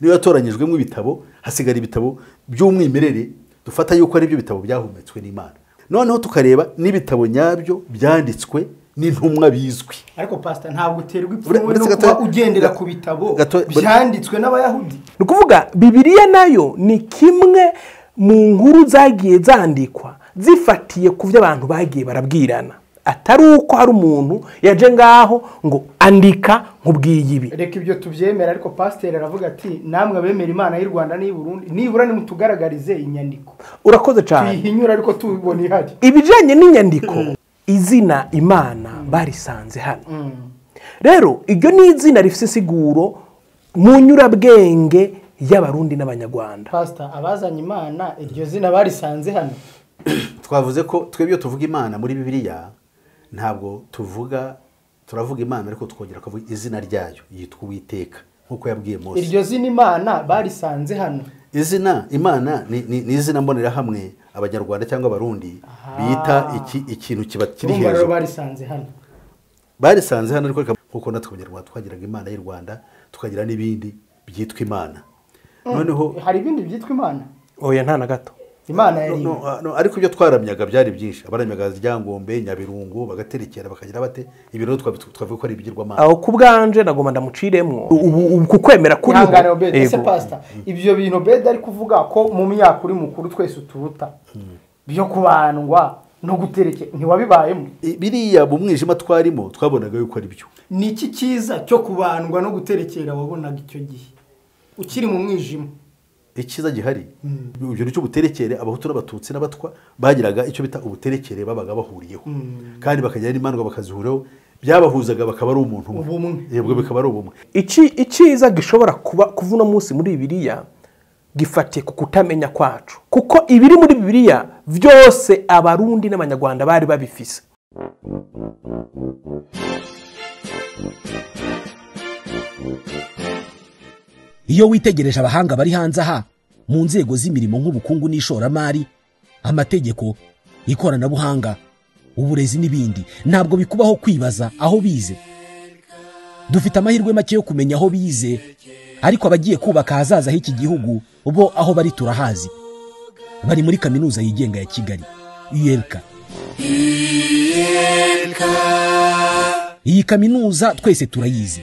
niyo yatoranyijwemo ibitabo hasigara ibitabo by'umwimerere dufata yuko ari byo bitabo byahumetswe n'imana noneho tukareba n'ibitabo nyabyo byanditswe n'intumwa bizwi ariko pasita ntabwo uterwa Ure- ipfunwe no uretse kuba gato- ugendera ga- ku bitabo gato- byanditswe n'abayahudi ni ukuvuga bibiriya nayo ni kimwe mu nkuru zagiye zandikwa zifatiye ku byo abantu bagiye barabwirana atari uko hari umuntu yaje ngaho ngo andika nkubwiye ibi reka ibyo tubyemera ariko pasiteri aravuga ati namwe abemera imana y'u rwanda n'i burundi nibura nimutugaragarize inyandiko urakoze cyane tuyihinyura ariko tubibona ihari ibijyanye n'inyandiko izina imana barisanze hano rero iryo ni izina rifite isiguro mu nyurabwenge y'abarundi n'abanyarwanda pasita abazanye imana iryo zina barisanze hano twavuze ko twebwe iyo tuvuga imana muri bibiliya ntabwo tuvuga turavuga imana ariko tukongera tukavuga izina ryayo yitwa uwiteka nk'uko yabwiye mose iryo zina imana barisanze hano izina imana ni, ni, ni izina mbonerahamwe abanyarwanda cyangwa abarundi bita iki, ikintu kiba kiri urumva rero hejuru barisanze hano barisanze hano ariko reka- kuko natwe abanyarwanda twagiraga imana y'u rwanda tukagira n'ibindi byitwa imana noneho hari ibindi byitwa imana oya nta na gato imana no- yari no, imwe no, ariko ibyo twaramyaga byari byinshi abaramyaga ryangombe nyabirungu bagaterekera bakagira bate ibi rero twabi- twavuga ko ari ibigirwamana aho ku bwanje nagomba ndamuciremo ubu ubu kukwemera kuriho ihangane obedi ese Yego. pasita ibyo bintu obedi ari kuvuga ko mu myaka uri mukuru twese uturuta byo kubandwa no gutereke ntiwabibayemo I- biriya mu mwijima twarimo twabonaga yuko ari byo ni iki cyiza cyo kubandwa no guterekera wabonaga icyo gihe ukiri mu mwijima icyiza gihari ibyo nicyo ubuterekere abahutu n'abatutsi n'abatwa bagiraga icyo bita ubuterekere babaga bahuriyeho kandi bakagira n'imandwa bakazihuraho byabahuzaga bakaba ari umuntu umwe Ubumwe. yebwe bikaba ari ubumwe iki icyiza gishobora kuba kuva uno munsi muri bibiliya gifatiye ku kutamenya kwacu kuko ibiri muri bibiliya byose abarundi n'abanyarwanda bari babifise iyo witegereje abahanga bari hanze aha mu nzego z'imirimo nk'ubukungu n'ishoramari amategeko ikoranabuhanga uburezi n'ibindi ntabwo bikubaho kwibaza aho bize dufite amahirwe make yo kumenya aho bize ariko abagiye kubaka ahazaza h'iki gihugu bo aho bari turahazi bari muri kaminuza yigenga ya kigali iyelka iyi kaminuza twese turayizi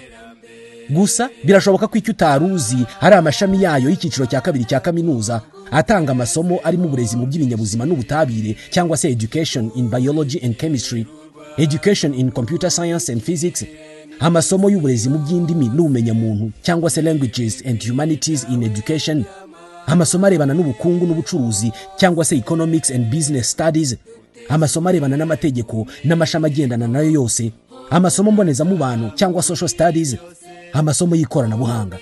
gusa birashoboka ko icyo utari uzi hari amashami yayo y'icyiciro cya kabiri cya kaminuza atanga amasomo arimo uburezi mu by'ibinyabuzima n'ubutabire cyangwa se education in biology and chemistry education in computer science and physics amasomo y'uburezi mu by'indimi n'ubumenyamuntu cyangwa se languages and humanities in education amasomo arebana n'ubukungu n'ubucuruzi cyangwa se economics and business studies amasomo arebana n'amategeko n'amashami agendana nayo yose amasomo mbonezamubano cyangwa social studies amasomo y'ikoranabuhanga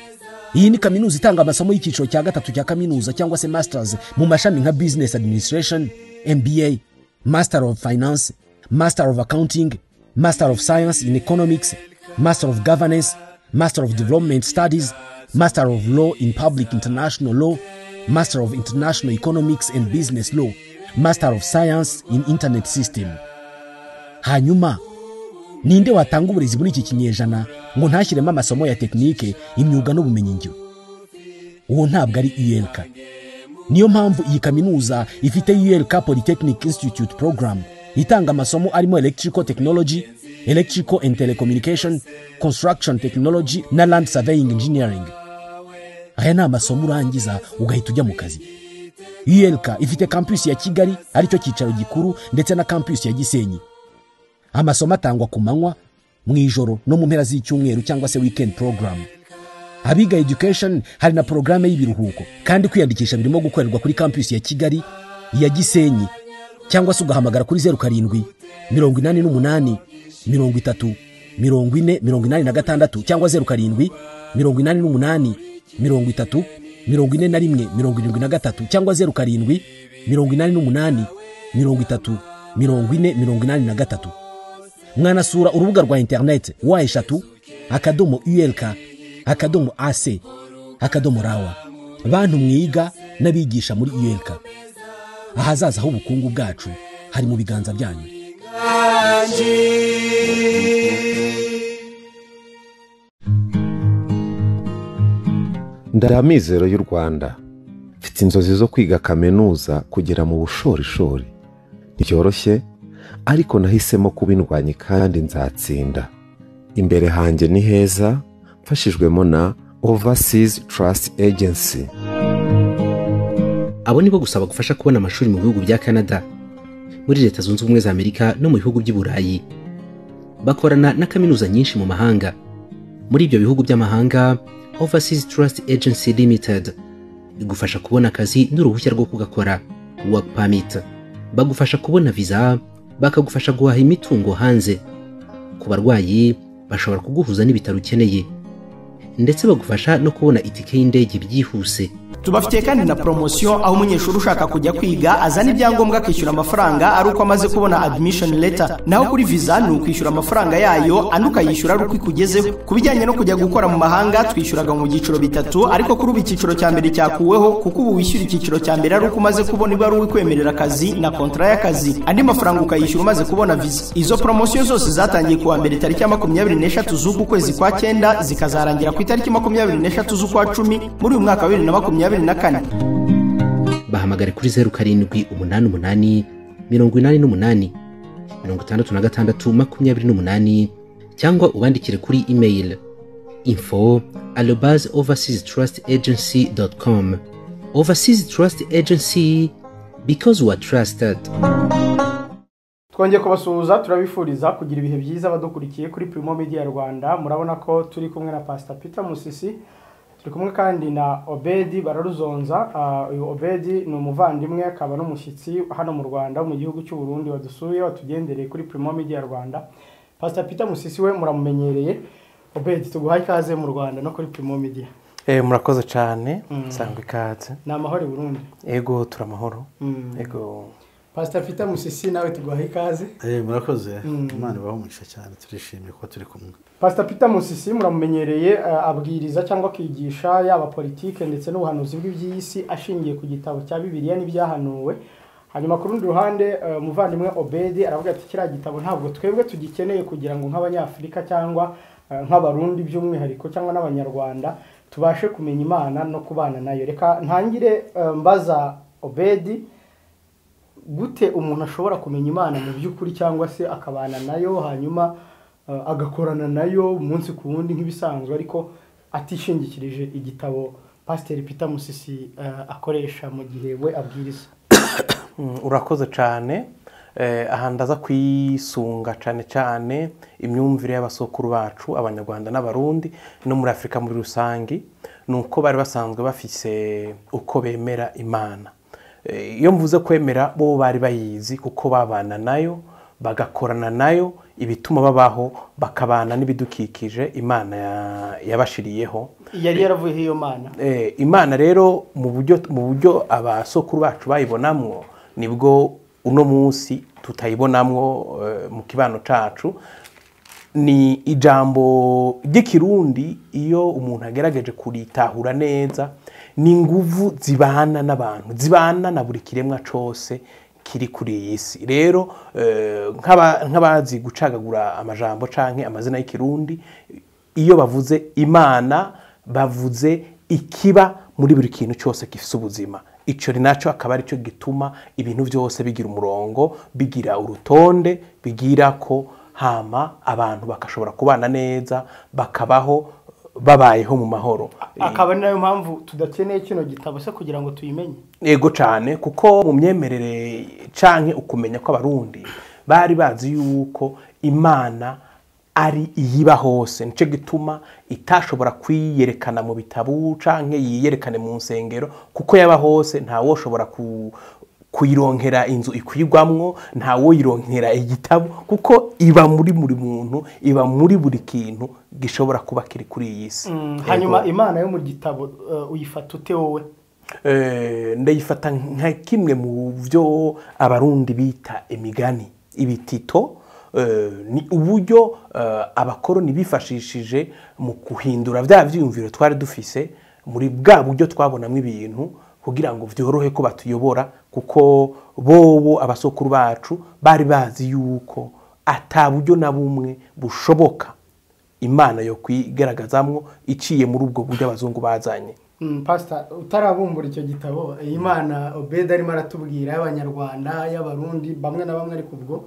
iyi ni kaminuza itanga amasomo y'icyiciro cya gatatu cya kaminuza cyangwa se masters mu mashami nka business administration mba master of finance master of accounting master of science in economics master of governance master of development studies master of law in public international law master of international economics and business law master of science in internet system hanyuma ninde watanga uburezi muri iki kinyejana ngo ntashyiremo amasomo ya tekinike imyuga n'ubumenyingiro uwo ntabwo ari iyereka niyo mpamvu iyi kaminuza ifite iyereka polytechnic institute program itanga amasomo arimo electrical technology electrical and telecommunication construction technology na land surveying engineering aya ni amasomo urangiza ugahita ujya mu kazi iyereka ifite kampus ya kigali aricyo cyicaro gikuru ndetse na kampus ya gisenyi amasomo atangwa ku manywa mu ijoro no mu mpera z'icyumweru cyangwa se weekend program abiga education hari na porogaramu y'ibiruhuko kandi kwiyandikisha birimo gukorerwa kuri campus ya kigali iya gisenyi cyangwa se ugahamagara kuri zeru karindwi mirongo inani n'umunani mirongo itatu mirongo ine mirongo inani na gatandatu cyangwa zeru karindwi mirongo inani n'umunani mirongo itatu mirongo ine na rimwe mirongo irindwi na gatatu cyangwa zeru karindwi mirongo inani n'umunani mirongo itatu mirongo ine mirongo inani na gatatu mwanasura urubuga rwa interineti wa eshatu akadomo urk akadomo ac akadomo rawa bantu mwiga n'abigisha muri urk ahazaza h'ubukungu bwacu hari mu biganza byanyu ndaya amizero y'u rwanda mfite inzozi zo kwiga kaminuza kugera mu bushorishori ntibyoroshye ariko nahisemo kuba indwanyi kandi nzatsinda imbere hanjye ni heza mfashijwemo na overseas trust agency abo nibo gusa bagufasha kubona amashuri mu bihugu bya canada muri leta zunze ubumwe za amerika no mu bihugu by'i burayi bakorana na kaminuza nyinshi mu mahanga muri ibyo bihugu by'amahanga overseas trust agency limited igufasha kubona akazi n'uruhushya rwo kugakora work permit bagufasha kubona visa bakagufasha guhaha imitungo hanze ku barwayi bashobora kuguhuza n'ibitaro ukeneye ndetse bagufasha no kubona itike y'indege byihuse tubafitiye kandi na poromosiyo aho umunyeshuri ushaka kujya kwiga azana ibyangombwa akishyura amafaranga ari uko amaze kubona adimishoni leta naho kuri viza ni ukwishyura amafaranga yayo andi ukayishyura ari uko ikugezeho ku bijyanye no kujya gukora mu mahanga twishyuraga mu byiciro bitatu ariko kuri ubu icyiciro cya mbere cyakuweho kuko ubu wishyura icyiciro cya mbere ari uko umaze kubona ibaruwa ikwemerera akazi na kontara y'akazi andi mafaranga ukayishyura umaze kubona viza izo poromosiyo zose zatangiye kuwa mbere tariki ya makumyabiri n'eshatu z'uku kwezi kwa cyenda zikazarangira ku itariki makumyabiri n'eshatu z'ukwa cumi muri uyu mwaka wa bibiri na makumyabiri na kane bahamagare kuri zeru karindwi umunani umunani mirongo inani n'umunani mirongo itandatu na gatandatu makumyabiri n'umunani cyangwa ubandikire kuri email info alobas overseas trust agency dot com overseas trust agency because we are trusted twongeye kubasuhuza turabifuriza kugira ibihe byiza badukurikiye kuri Primo Media Rwanda murabona ko turi kumwe na Pastor Peter Musisi turi kumwe kandi na Obedi Bararuzonza Ah, uyu Obedi ni umuvandimwe akaba n'umushyitsi hano mu Rwanda mu gihugu cy'u Burundi wadusuye watugendereye kuri Primo Media Rwanda Pastor Peter Musisi we muramumenyereye Obedi tuguhaye ikaze mu Rwanda no kuri Primo Media Eh, murakoze cyane nsanga ikaze ni amahoro i Burundi ego turamahoro Mm. ego Pastor Peter Musisi nawe tuguhaye ikaze Eh, murakoze imana ibahe umugisha cyane turishimye kuba turi kumwe pasita peter musisi muramumenyereye eh, abwiriza cyangwa akigisha yaba politike ndetse n'ubuhanuzi bw'iby'iyi si ashingiye ku gitabo cya bibiliya n'ibyahanuwe hanyuma ku rundi ruhande eh, umuvandimwe obedi aravuga ati kiriya gitabo ntabwo twebwe tugikeneye kugira ngo nk'abanyafurika cyangwa eh, nk'abarundi by'umwihariko cyangwa n'abanyarwanda tubashe kumenya imana no kubana nayo reka ntangire eh, mbaza obedi gute umuntu ashobora kumenya imana mu by'ukuri cyangwa se akabana nayo hanyuma eh, agakorana nayo umunsi ku wundi nk'ibisanzwe ariko atishingikirije igitabo pasiteri peter musisi eh, akoresha mu gihe we abwiriza Mm, urakoze cyane Eh, aha ndaza kwisunga cyane cyane imyumvire y'abasokuru bacu abanyarwanda n'abarundi no muri afurika muri rusange ni uko bari basanzwe bafise uko bemera imana Eh, iyo mvuze kwemera bo bari bayizi kuko babana nayo bagakorana nayo ibituma babaho bakabana n'ibidukikije imana ya- yabashiriyeho yari yaravuyeho iyo mana Eh, imana rero mu buryo mu buryo abasokuru bacu bayibonamwo nibwo uno munsi tutayibonamwo eh, mu kibano cacu ni ijambo ry'ikirundi iyo umuntu agerageje kuritahura neza ni inguvu zibana n'abantu zibana na buri kiremwa cose kiri kuri iyi si rero eh, nk'aba- nk'abazi gucagagura amajambo canke amazina y'ikirundi iyo bavuze imana bavuze ikiba muri buri kintu cyose gifite ubuzima icyo ni nacyo akaba aricyo gituma ibintu byose bigira umurongo bigira urutonde bigira ko hama abantu bagashobora kubana neza bakabaho babayeho mu mahoro akaba ari nayo mpamvu tudakeneye kino gitabo se kugira ngo tuyimenye yego cyane kuko mu myemerere canke ukumenya kw'abarundi bari bazi yuko imana ari iyiba hose nicyo gituma itashobora kwiyerekana mu bitabu canke yiyerekane mu nsengero kuko yaba hose ntawoshobora ku kuyironkera inzu ikwirwamwo ntawoyironkera igitabo kuko iba muri buri muntu iba muri buri kintu gishobora kuba kiri kuri iyi si Yego. hanyuma imana yo mu gitabo eh, uyifata ute wowe Eh, ndayifata nka kimwe mu byo abarundi bita imigani ibitito eh, ni uburyo eh, abakoroni bifashishije mu guhindura bya byiyumviro twari dufise muri bwa buryo twabonamo ibintu kugira ngo byorohe ko batuyobora kuko bobo abasokuru bacu bari bazi yuko ata buryo na bumwe bushoboka imana yo kwigaragazamwo iciye muri ubwo buryo abazungu bazanye pasita utarabumbura icyo gitabo imana obeda arimo aratubwira y'abanyarwanda y'abarundi bamwe na bamwe ariko ubwo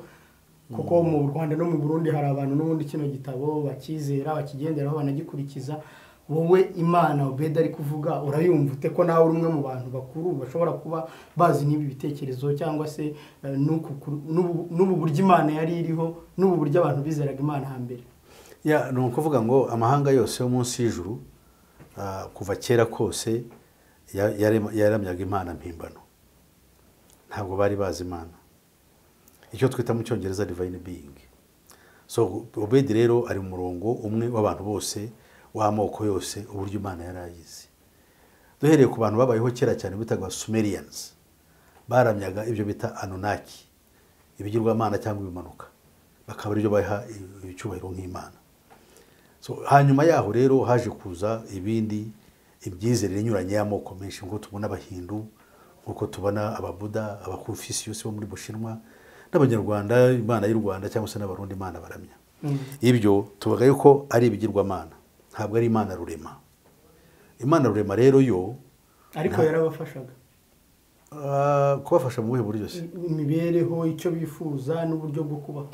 kuko mu rwanda no mu burundi hari abantu n'ubundi kino gitabo bakizera bakigenderaho banagikurikiza wowe imana obeda ari kuvuga urayumva ute ko nawe uri umwe mu bantu bakuru bashobora kuba bazi n'ibi bitekerezo cyangwa se eh, n'uku kuru- n'ubu n'ubu buryo imana yari iriho n'ubu buryo abantu bizeraga imana hambere Ya, ni ukuvuga ngo amahanga yose yo munsi y'ijuru ah, kuva kera kose ya- yarema- yaramyaga imana mpimbano ntabwo bari bazi imana icyo twita mu cyongereza divine being so obedi rero ari mu murongo umwe w'abantu bose w'amoko yose uburyo imana yari ayizi duhereye ku bantu babayeho kera cyane bitaga sumerians baramyaga ibyo bita anunaki ibigirwamana cyangwa ibimanuka bakaba aribyo baha icyubahiro nk'imana So, hanyuma yaho rero haje kuza ibindi ibyizerere inyuranye y'amoko menshi nk'uko tubona abahindu nk'uko tubona ababuda abakonfisiyusi bo muri bushinwa n'abanyarwanda imana y'u rwanda cyangwa se n'abarundi imana baramya ibyo tuvuga yuko ari ibigirwamana ntabwo ari imana rurema imana rurema rero yo ariko yarabafashaga ah, kubafasha mu buhe buryo se imibereho icyo bifuza n'uburyo bwo kubaho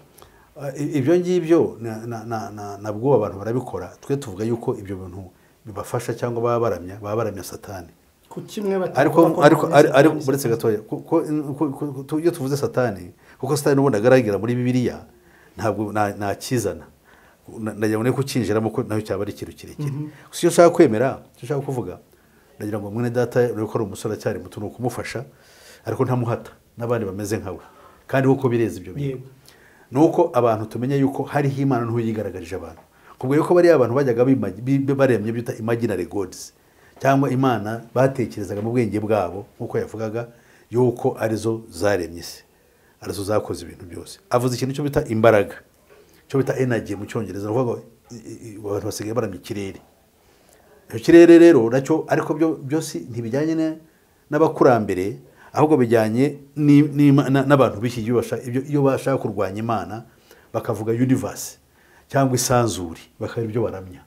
Ah, i- ibyo ngibyo na- na- na- na- nabwo abantu barabikora twe tuvuga yuko ibyo bintu bibafasha cyangwa baba baramya baba baramya satani ku kimwe batavuga ariko ko ariko bakomeza ari- ariko kandi uretse satani. gatoya ku- ku- ku- ku- ku- iyo tuvuze satani kuko satani ubundi agaragara muri bibiliya ntabwo na- nakizana Na- nagira ngo ne kukinjiramo ko nayo cyaba ari ikintu kirekire gusa iyo ushaka kwemera icyo ushaka kuvuga nagira ngo mwene data urebe ko ari umusore acyari muto ni ukumufasha ariko ntamuhata n'abandi bameze nkawe kandi kuko bireza ibyo bintu Yego. ni uko abantu tumenya yuko hariho imana nto yigaragarije abantu kubwo yuko bariya abantu bajyaga bimagi- bi- bi- baremye ibyo bita imaginary gods cyangwa imana batekerezaga mu bwenge bwabo nk'uko yavugaga yuko arizo zaremye isi arizo zakoze ibintu byose avuze ikintu cyo bita imbaraga cyo bita energy mu cyongereza ni ukuvuga ngo i- i- abantu basigaye baramya ikirere icyo kirere rero nacyo ariko byo byose ntibijyanye na- n'abakurambere ahubwo bijyanye ni- n'ima- na- n'abantu b'iki gihe basha- ibyo- iyo bashaka kurwanya imana bakavuga universe cyangwa isanzuri bakaba ibyo baramya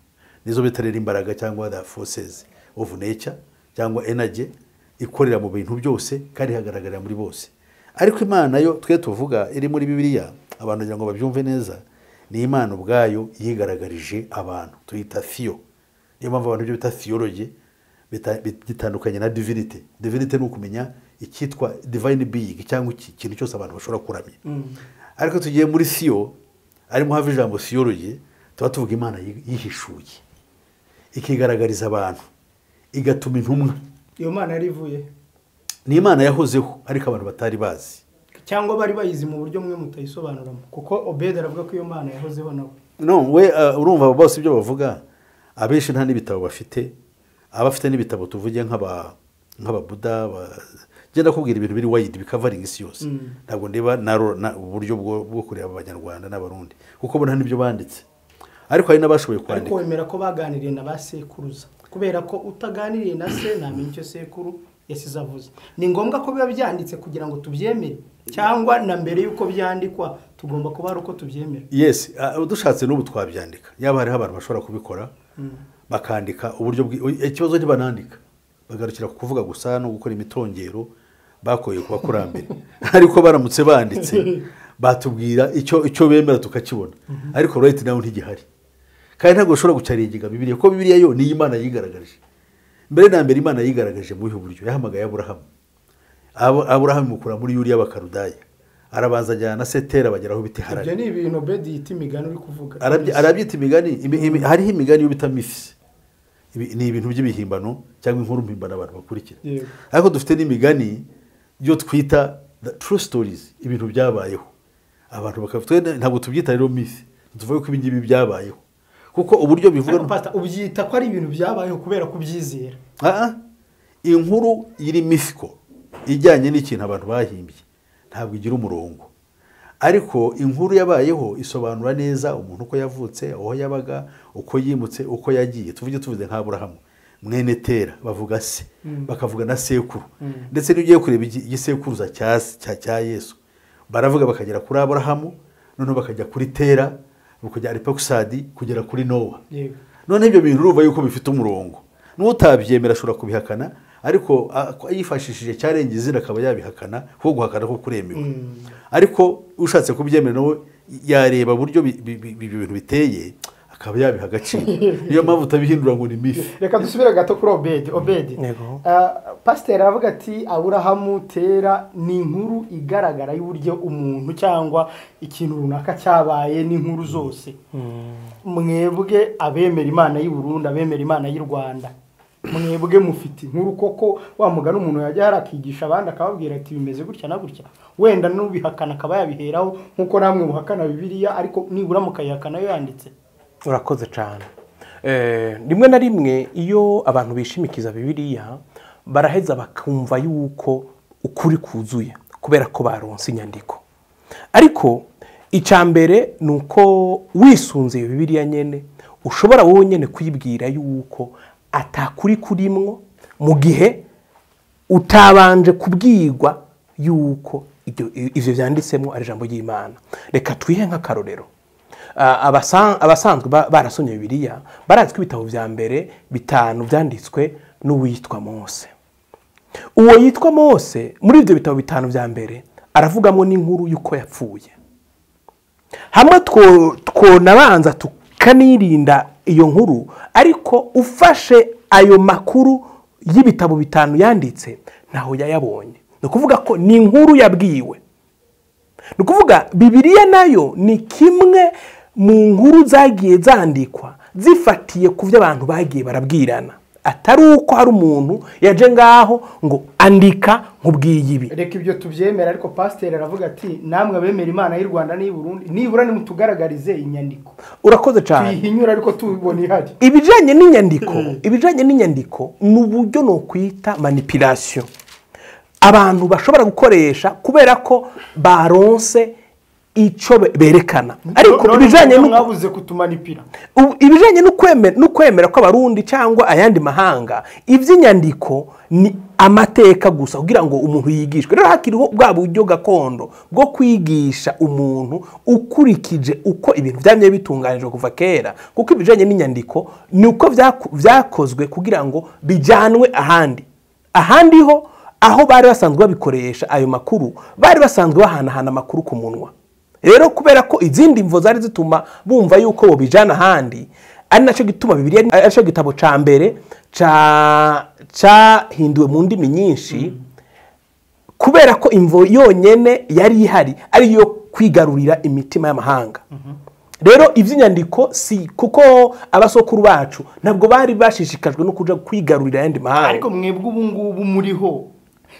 nizo bita rero imbaraga cyangwa the forces of nature cyangwa energy ikorera mu bintu byose kandi ihagaragarira muri bose ariko imana yo twe tuvuga iri muri bibiliya abantu kugira ngo babyumve neza ni imana ubwayo yigaragarije abantu tuyita theo niyo mpamvu abantu ibyo bita theology bita- bit- bitandukanye na divinity divinity ni ukumenya icyitwa divine being cyangwa iki- ikintu cyose abantu bashobora kuramya ariko tugiye muri theo arimo hava ijambo theology tuba tuvuga imana yi- yihishuye ikigaragariza abantu igatuma intumwa iyo mana yari ivuye ni imana yahozeho ariko abantu batari bazi cyangwa bari bayizi mu buryo bumwe mutayisobanuramo kuko obedi aravuga ko iyo mana yahozeho nawe no we uh, urumva bose ibyo bavuga abenshi nta n'ibitabo bafite abafite n'ibitabo tuvuge nk'aba nk'ababuda ba... genda kubwira ibintu biri wayidi bikavaringa isi yose ntabwo ndeba naro na uburyo bwo, bwo kureba abanyarwanda n'abarundi kuko bo nta n'ibyo banditse ariko hari n'abashoboye ariko kwandika wemera ko baganiriye na ba sekuruza kubera ko utaganiriye na se ntamenya icyo sekuru yasize avuze ni ngombwa ko biba byanditse kugira ngo tubyemere cyangwa na mbere y'uko byandikwa tugomba kuba hari uko tubyemera yes ah, dushatse n'ubu twabyandika yaba hariho abantu bashobora kubikora bakandika uburyo bwi- ikibazo ntibanandika bagarukira ku kuvuga gusa no gukora imitongero bakoye ku bakurambere ariko baramutse banditse batubwira icyo icyo bemera tukakibona ariko right now ntigihari kandi ntabwo ushobora gucaringa bibiliya kuko bibiliya yo niyo imana yigaragaje mbere na mbere imana yigaragaje mu buhe buryo yahamagaye aburahamu Abo- aburahamu imukura muri yuriya bakarudaya arabanza ajyana na setera bageraho biti harari ibyo ni ibintu obedi yita imigani uri kuvuga Arabyi- arabyita imigani imi- imi- hariho imigani yo bita misi Ibi- ni ibintu by'ibihimbano cyangwa inkuru mpimbano abantu bakurikira Yego. ariko dufite n'imigani yo twita the true stories ibintu byabayeho abantu bakavuga ntabwo tubyita rero misi tuvuga ko ibi ngibi byabayeho kuko uburyo bivuga Ariko pastor, ubyita ko ari ibintu byabayeho kubera kubyizera Ah, ah. inkuru iri misiko ijyanye n'ikintu abantu bahimbye ntabwo igira umurongo ariko inkuru yabayeho isobanura neza umuntu uko yavutse aho yabaga uko yimutse uko yagiye tuvuge tuvuze nka burahamu mwene tera bavuga se bakavuga na sekuru ndetse n'iyo ugiye kureba igi- igisekuruza cya cya- cya yesu baravuga bakagera kuri aburahamu noneho bakajya kuri tera bakajya aripakusadi kugera kuri nowa Yego. none ibyo bintu urumva yuko bifite umurongo n'utabyemera ashobora kubihakana ariko a- yifashishije cyarenga izina akaba yabihakana kuko guhakana ko kuremewe ariko ushatse kubyemera nawe yareba uburyo bi- bi- bi- ibi bintu biteye akaba yabiha agaciro niyo mpamvu utabihindura ngo ni mifi reka dusubire gato kuri obedi obedi Yego. Ah, pasiteri aravuga ati aburahamu tera ni inkuru igaragara y'uburyo umuntu cyangwa ikintu runaka cyabaye n'inkuru zose mwebwe abemera imana y'i Burundi abemera imana y'i rwanda mwebwe mufite inkuru koko wa mugani umuntu yajya yarakigisha abandi akababwira ati bimeze gutya na gutya wenda n'ubihakana akaba yabiheraho nk'uko namwe muhakana bibiliya ariko nibura mukayihakana yo yanditse urakoze cyane Eh, rimwe na rimwe iyo abantu bishimikiza bibiliya baraheza bakumva yuko ukuri kuzuye kubera ko baronse inyandiko ariko icya mbere ni uko wisunze iyo bibiliya nyine ushobora wowe nyine kuyibwira yuko atakuri kurimwo mu gihe utabanje kubwirwa yuko ibyo- ibyo byanditsemo ari ijambo ry'imana reka twihe nk'akarorero Ah, abasa- abasanzwe ba- barasomye bibiliya barazi ko ibitabo bya mbere bitanu byanditswe n'uwitwa mose uwo yitwa mose muri ibyo bitabo bitanu bya mbere aravugamo n'inkuru y'uko yapfuye hamwe two- twonabanza tukanirinda iyo nkuru ariko ufashe ayo makuru y'ibitabo bitanu yanditse ntaho yayabonye ni ukuvuga ko ni inkuru yabwiwe ni ukuvuga bibiliya nayo ni kimwe mu nkuru zagiye zandikwa zifatiye ku byo abantu bagiye barabwirana atari uko hari umuntu yaje ngaho ngo andika nkubwiye ibi reka ibyo tubyemera ariko pasiteri aravuga ati namwe abemera imana y'u rwanda n'i burundi nibura nimutugaragarize inyandiko urakoze cyane tuyihinyura ariko tubibona ihari ibijyanye n'inyandiko ibijyanye n'inyandiko ni uburyo ni ukwita manipirasiyo abantu bashobora gukoresha kubera ko baronse icyo be- berekana ariko None ibijyanye mwabuze no mwabuze kutumanipira Ubu, ibijyanye no kwemera- no kwemera kw'abarundi cyangwa ayandi mahanga iby'inyandiko ni amateka gusa kugira ngo umuntu yigishwe rero hakiriho bwa buryo gakondo bwo kwigisha umuntu ukurikije uko ibintu byamye bitunganijwe kuva kera kuko ibijyanye n'inyandiko ni uko byaku- byakozwe kugira ngo bijyanwe ahandi ahandi ho aho bari basanzwe babikoresha ayo makuru bari basanzwe bahanahana amakuru ku munwa rero kubera ko izindi mvo zari zituma bumva yuko bobijana ahandi ari nacyo gituma bibiliya ari nacyo gitabo cya mbere ca- cahinduwe mu ndimi nyinshi kubera ko imvo yonyine yari ihari ari iyo kwigarurira imitima y'amahanga rero iby'inyandiko si kuko abasokuru bacu ntabwo bari bashishikajwe no kujya kwigarurira ayandi mahanga ariko mwebwe ubu ngubu muriho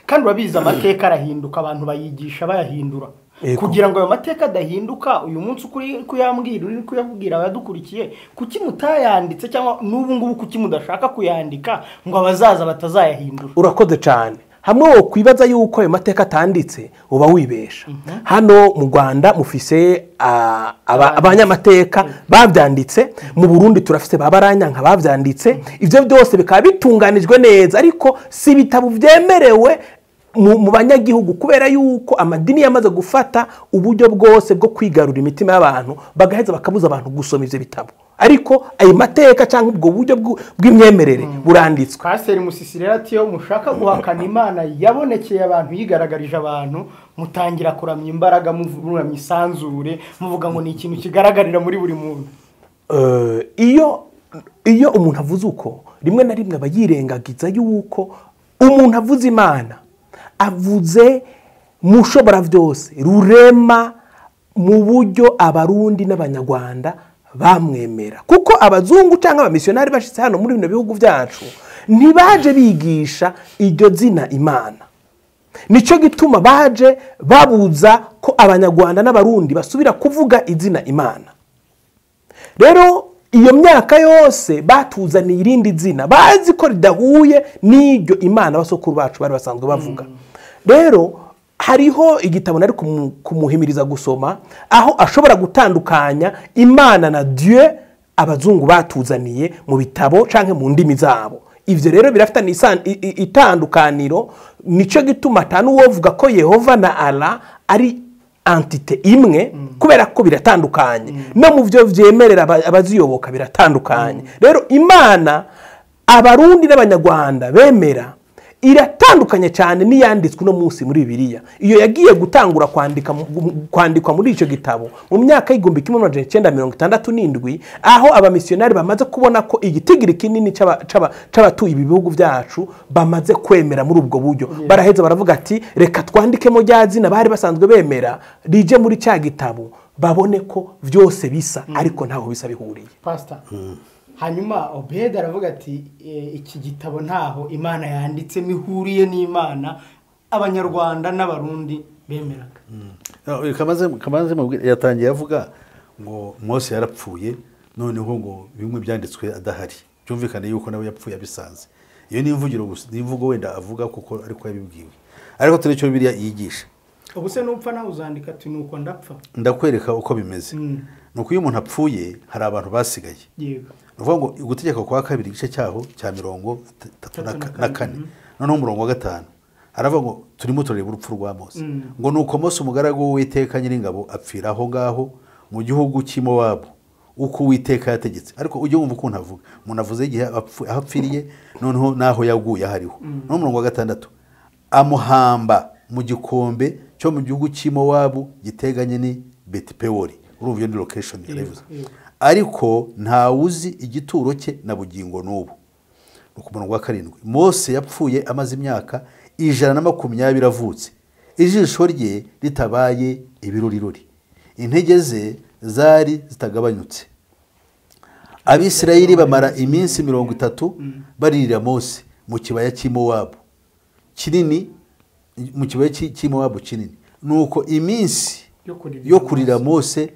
kandi urabizi amateka arahinduka abantu bayigisha bayahindura Yego. kugira ngo ayo mateka adahinduka uyu munsi uko uri kuyambwira uri kuyabwira abadukurikiye kuki mutayanditse cyangwa n'ubu ngubu kuki mudashaka kuyandika ngo abazaza batazayahindura urakoze cyane hamwe wo kwibaza yuko ayo mateka atanditse uba wibesha hano mu rwanda mufise ah, aba- abanyamateka babyanditse mu burundi turafise ba baranyanka babyanditse ibyo byose bikaba bitunganijwe neza ariko si ibitabo byemerewe mu mu banyagihugu kubera yuko amadini yamaze gufata uburyo bwose bwo kwigarura imitima y'abantu bagaheza bakabuza abantu gusoma ibyo bitabo ariko ayo mateka cyangwa ubwo buryo bw'u- bw'imyemerere buranditswe pasiteri musisi rero ati iyo mushaka guhakana imana yabonekeye abantu yigaragarije abantu mutangira kuramya imbaraga muvuramya isanzure muvuga ngo ni ikintu kigaragarira muri buri muntu Eh, iyo iyo umuntu avuze uko rimwe na rimwe aba yirengagiza yuko umuntu avuze imana avuze mushobora byose rurema mu buryo abarundi n'abanyarwanda bamwemera kuko abazungu cyangwa abamisiyonari bashyitse hano muri bino bihugu byacu ntibaje bigisha iryo zina imana nicyo gituma baje babuza ko abanyarwanda n'abarundi basubira kuvuga izina imana rero iyo myaka yose batuzaniye irindi zina bazi ko ridahuye n'iryo imana abasokuru bacu bari basanzwe bavuga rero hariho igitabo nari kumu- kumuhimiriza gusoma aho ashobora gutandukanya imana na dieu abazungu batuzaniye mu bitabo cyangwa mu ndimi zabo ibyo rero birafitanye isan- i- i- itandukaniro nicyo gituma atanuwovuga ko yehova na ara ari antite imwe kubera ko biratandukanye no mu byo byemerera aba- abaziyoboka biratandukanye rero imana abarundi n'abanyarwanda bemera iratandukanye cyane n'iyanditswe uno munsi muri bibiliya iyo yagiye gutangura kwandika mu- mu- kwandikwa muri icyo gitabo mu myaka y'igihumbi kimwe magana icyenda mirongo itandatu n'indwi aho abamisiyonari bamaze kubona ko igitigiri kinini cy'aba- cy'aba- cy'abatuye ibi bihugu byacu bamaze kwemera muri ubwo buryo baraheza baravuga ati reka twandikemo rya zina bari basanzwe bemera rije muri cya gitabo babone ko byose bisa ariko ntaho bisa bihuriye pasita hanyuma obedi aravuga ati "Eh, iki gitabo ntaho imana yanditsemo ihuriye n'imana abanyarwanda n'abarundi bemeraga Eh, kamaze kamaze mubwira- yatangiye avuga ngo mose yarapfuye noneho ngo bimwe byanditswe adahari byumvikane yuko nawe yapfuye abisanze iyo ni imvugiro gusa ni imvugo wenda avuga kuko ariko yabibwiwe ariko turi icyo biriya yigisha ubu se n'upfa nawe uzandika ati ni uko ndapfa ndakwereka uko bimeze Mm. ni uko iyo umuntu apfuye hari abantu basigaye yego ni ukuvuga ngo gutegeka kwa kabiri igice cyaho cya mirongo itatu na ka- na kane noneho umurongo wa gatanu haravuga ngo turimo turareba urupfu rwa mose ngo ni uko mose umugaragu w'uwiteka nyiringabo apfira aho ngaho mu gihugu cy'i Mowabu uko uwiteka yategetse ariko ujye wumva ukuntu avuga umuntu avuze igihe apfu- aho apfiriye noneho n'aho yaguye ahariho noneho umurongo wa gatandatu amuhamba mu gikombe cyo mu gihugu cy'i Mowabu giteganye ni betipewori urumva iyo ni lokesheni yarabivuze ariko ntawuzi igituro cye na bugingo n'ubu ni ku murongo wa karindwi mose yapfuye amaze imyaka ijana na makumyabiri avutse ijisho rye ritabaye ibiruriruri intege ze zari zitagabanyutse abisirayeli bamara iminsi mirongo itatu baririra mose mu kibaya cy'i Mowabu kinini mu kibaya cy'i- cy'i Mowabu kinini nuko iminsi Yo kuririra yo kurira mose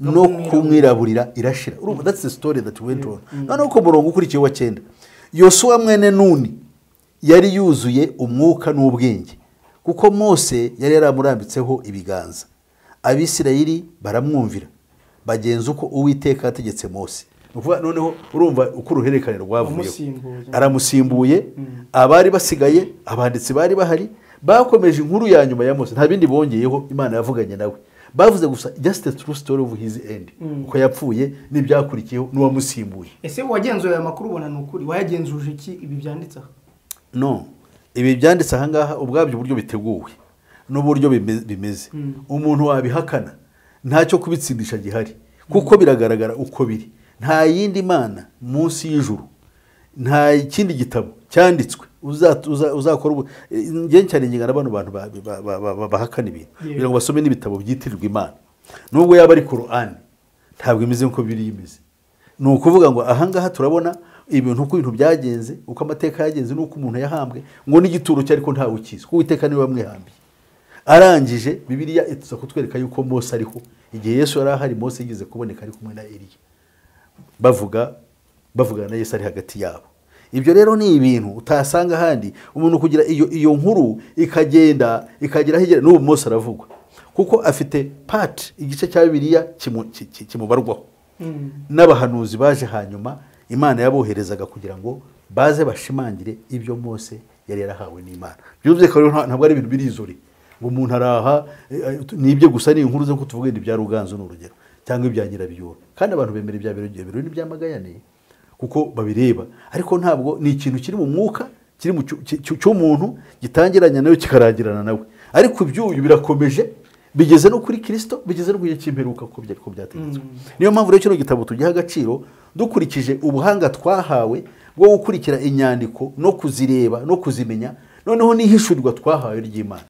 no kumwiraburira irashira urumva that's the story that went on noneho ku murongo ukurikiye wa cyenda yosuwa mwene nuni yari yuzuye umwuka n'ubwenge kuko mose yari yaramurambitseho ibiganza abisirayeli baramwumvira bagenza uko uwiteka yategetse mose Ni ukuvuga noneho urumva uko uruhererekane rwavuyeho Wamusimbuye. aramusimbuye abari basigaye abanditsi bari bahari bakomeje inkuru ya nyuma ya mose nta bindi bongeyeho imana yavuganye nawe bavuze gusa just the true story of his end uko yapfuye n'ibyakurikiyeho n'uwamusimbuye ese wagenzuye aya makuru ubona ni ukuri wayagenzuje iki ibi byanditse aha no ibi byanditse aha ngaha ubwabyo uburyo biteguwe n'uburyo bime- bimeze umuntu wabihakana ntacyo kubitsindisha gihari kuko biragaragara uko biri nta yindi mana munsi y'ijuru nta kindi gitabo cyanditswe uzat- uza- uzakora ubu njye cyane ngingana bano bantu ba- ba- ba- ba- ba- bahakana ibintu kugira ngo basome n'ibitabo byitirirwa imana nubwo yaba ari korani ntabwo imeze nk'uko biriya imeze ni ukuvuga ngo ahangaha turabona ibintu uko ibintu byagenze uko amateka yagenze n'uko umuntu yahambwe ngo n'igituro cye ariko ntawe ukizi kuko uwiteka niwe wamwihambiye arangije bibiliya ituza kutwereka yuko mose ariho igihe yesu yari ahari mose yigeze kuboneka ari kumwe na eliya bavuga bavugana na yesu ari hagati yabo ibyo rero ni ibintu utasanga ahandi umuntu kugira iyo iyo nkuru ikagenda ikagera aho igera n'ubu mose aravugwa kuko afite pati igice cya bibiliya kimu- ki- ki- kimubarwaho n'abahanuzi baje hanyuma imana yaboherezaga kugira ngo baze bashimangire ibyo mose yari yarahawe n'imana byumvikana rero nta- ntabwo ari ibintu birizuri ngo umuntu araha eh, eh, ni ibyo gusa ni inkuru zo kutuvuga ibya ruganzu ni urugero cyangwa ibya nyirabiyoro kandi abantu bemera ibya biro biro n'ibyamagayane kuko babireba ariko ntabwo ni ikintu kiri mu mwuka kiri mu cyu- cyu- cyu- cy'umuntu gitangiranye nawe kikarangirana nawe ariko ibyuyu birakomeje bigeze no kuri kirisito bigeze no ku gihe cy'imperuka kuko byari ko byategetswe niyo mpamvu rero kino gitabo tugiha agaciro dukurikije ubuhanga twahawe bwo gukurikira inyandiko no kuzireba no kuzimenya noneho n'ihishurirwa twahawe ry'imana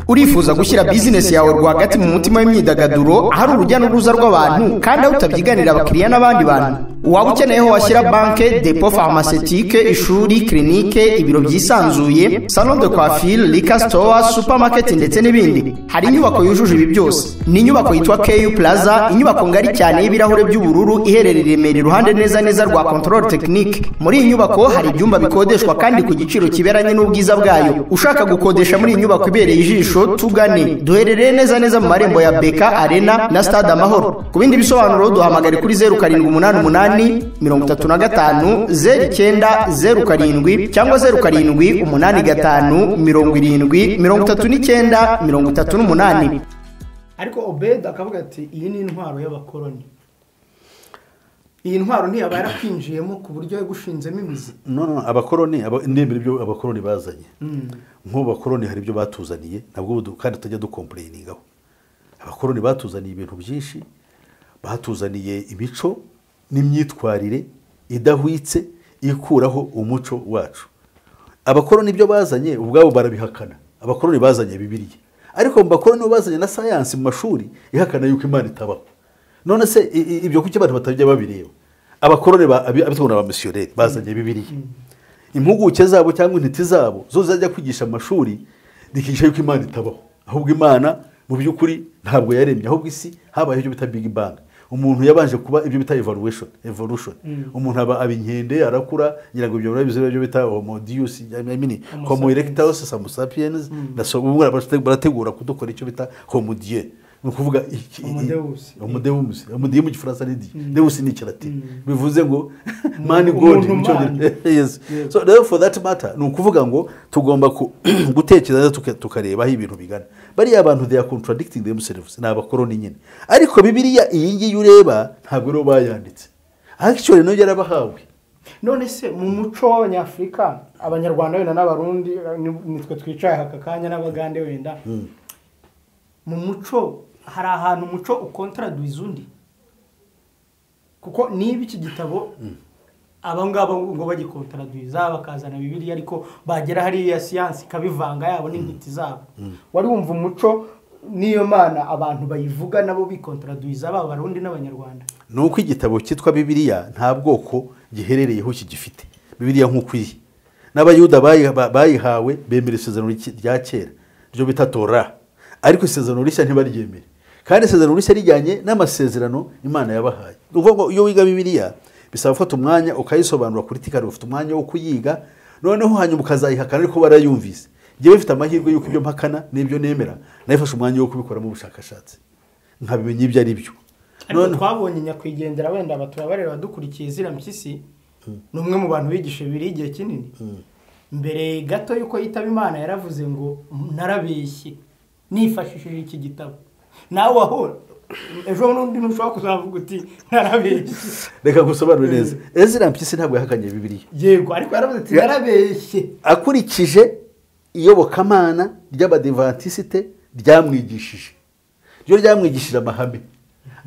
urifuza gushyira bizinesi yawe rwagati mu mutima w'imyidagaduro ahari urujya n'uruza rw'abantu kandi aho utabyiganira abakiriya n'abandi bantu waba ukeneye aho washyira banke depo farmasitike ishuri kirinike ibiro byisanzuye salon de coiffure lika store supermarket ndetse n'ibindi hari inyubako yujuje ibi byose ni inyubako yitwa ku plaza inyubako ngari cyane y'ibirahure by'ubururu iherereye i Remera iruhande neza neza rwa control technique muri iyi nyubako hari ibyumba bikodeshwa kandi ku giciro kiberanye n'ubwiza bwayo ushaka gukodesha muri iyi nyubako ibereye ijisho tugane duherereye neza neza mu marembo ya beka arena na stade amahoro ku bindi bisobanuro duhamagare kuri zeru karindwi umunani umunani mirongo itatu na gatanu zeru icyenda zeru karindwi cyangwa zeru karindwi umunani gatanu mirongo irindwi mirongo itatu n'icyenda mirongo itatu n'umunani ariko obedi akavuga ati iyi ni intwaro y'abakoloni iyi ntwaro ntiyaba yarakwinjiyemo ku buryo yagushinzemo imizi none abakoroni aba- ndemera ibyo abakoroni bazanye nk'ubu bakoroni hari ibyo batuzaniye nabwo ubu du- kandi tutajya dukompureyiningaho abakoroni batuzaniye ibintu byinshi batuzaniye imico n'imyitwarire idahwitse ikuraho umuco wacu abakoroni ibyo bazanye ubwabo barabihakana abakoroni bazanye bibiliya ariko mu bakoroni bo bazanye na sayansi mu mashuri ihakana yuko imana itabaho none se i- i- ibyo kuki abantu batajya babireba abakoroni ba- abi- abitwa ba misiyoneri bazanye bibiliya impuguke zabo cyangwa intiti zabo zo zajya kwigisha amashuri zikigisha yuko imana itabaho ahubwo imana mu by'ukuri ntabwo yaremye ahubwo isi habayeho ibyo bita big bang umuntu yabanje kuba ibyo bita evolution evolution umuntu aba aba inkende arakura ngira ngo ibyo birabizi ibyo bita homo deus i mean homo erectus homo sapiens na so ubu barate- barategura kudukora icyo bita homo die ni ukuvuga iki- Homo deus. homo deus homo die mu gifaransa ni die deus ni ikilatini bivuze ngo man god umuntu mu cyongereza man. yes Yes. so rero for that matter ni ukuvuga ngo tugomba ku- gutekereza tuka- tukareba aho ibintu bigana bariya abantu they are contradicting themselves ni abakoroni nyine ariko bibiliya iyi ngiyi ureba ntabwo rero bayanditse actually nayo yarabahawe none se mu muco nyafurika abanyarwanda wenda n'abarundi eh, ni- nitwe twicaye aka kanya n'abagande wenda mu muco hari ahantu umuco ukontaraduiza undi kuko niba iki gitabo aba ngaba ngo bagikontaraduiza bakazana bibiliya ariko bagera hariya siyansi ikabivanga yabo n'intiti zabo wari wumva umuco n'iyo mana abantu bayivuga nabo bikontaraduiza baba abarundi n'abanyarwanda ni uko igitabo cyitwa bibiliya nta bwoko giherereyeho gifite bibiliya nk'uko iri n'abayuda bayi- ba- bayihawe bemera isezerano ry'i- rya kera ryo bita tora ariko isezerano rishya ntibaryemere kandi isezerano rishya rijyanye n'amasezerano imana yabahaye ni ukuvuga ngo iyo wiga bibiliya bisaba gufata umwanya ukayisobanura kuri tikari ufite umwanya wo kuyiga noneho hanyuma ukazayihakana ariko warayumvise njyewe mfite amahirwe y'uko ibyo mpakana n'ibyo nemera nayifashe umwanya wo kubikoramo ubushakashatsi nkabimenya ibyo ari byo ariko Noneho- twabonye nyakwigendera wenda aba turabareba dukurikiye zira mpyisi ni umwe mu bantu bigisha biri igihe kinini mbere gato y'uko yitaba imana yaravuze ngo narabeshye nifashishije iki gitabo nawe aho ejo n'undi ntushobora kuzavuga uti narabeshye reka gusobanure neza ezra mpyisi ntabwo yahakanye bibiliya yego ariko yaravuze ati Ya- narabeshye akurikije iyobokamana ry'abadivantisite ryamwigishije ryo ryamwigishije amahame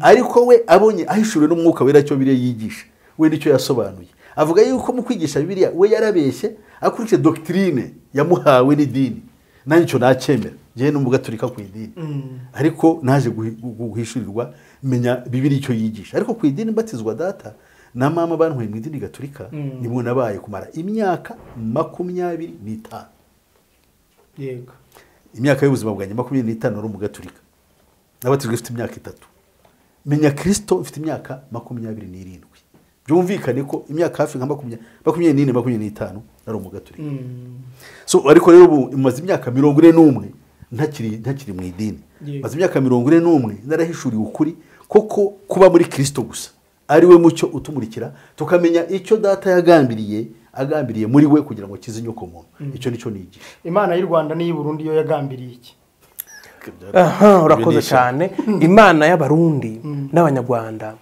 ariko we abonye ahishuriwe n'umwuka wera cyo biriya yigisha we nicyo yasobanuye avuga yuko mu kwigisha bibiliya we yarabeshye akurikije dogitirine yamuhawe n'idini nanjye icyo nacyemera ngewe n'umugaturika ku idini ariko naje guhi- gu- guhishurirwa menya bibiri icyo yigisha ariko ku idini mbatizwa data na mama bantwaye mu idini gaturika nibwo nabaye kumara imyaka makumyabiri n'itanu yego imyaka y'ubuzima bwanjye makumyabiri n'itanu ari umugaturika nabatijwe ifite imyaka itatu menya kirisito mfite imyaka makumyabiri n'irindwi byumvikane ko imyaka hafi nka makumyabiri makumyabiri n'ine makumyabiri n'itanu ari umugaturika so ariko rero ubu maze imyaka mirongo ine n'umwe ntakiri ntakiri mu idini Yego. maze imyaka mirongo ine n'umwe narahishuriwe ukuri koko kuba muri kirisito gusa ari we mucyo utumurikira tukamenya icyo data yagambiriye agambiriye muri we kugira ngo akize inyoko muntu icyo nicyo nigisha imana y'u rwanda n'iy'i burundi yo yagambiriye iki aha Ibyo urakoze ni cyane imana y'abarundi n'abanyarwanda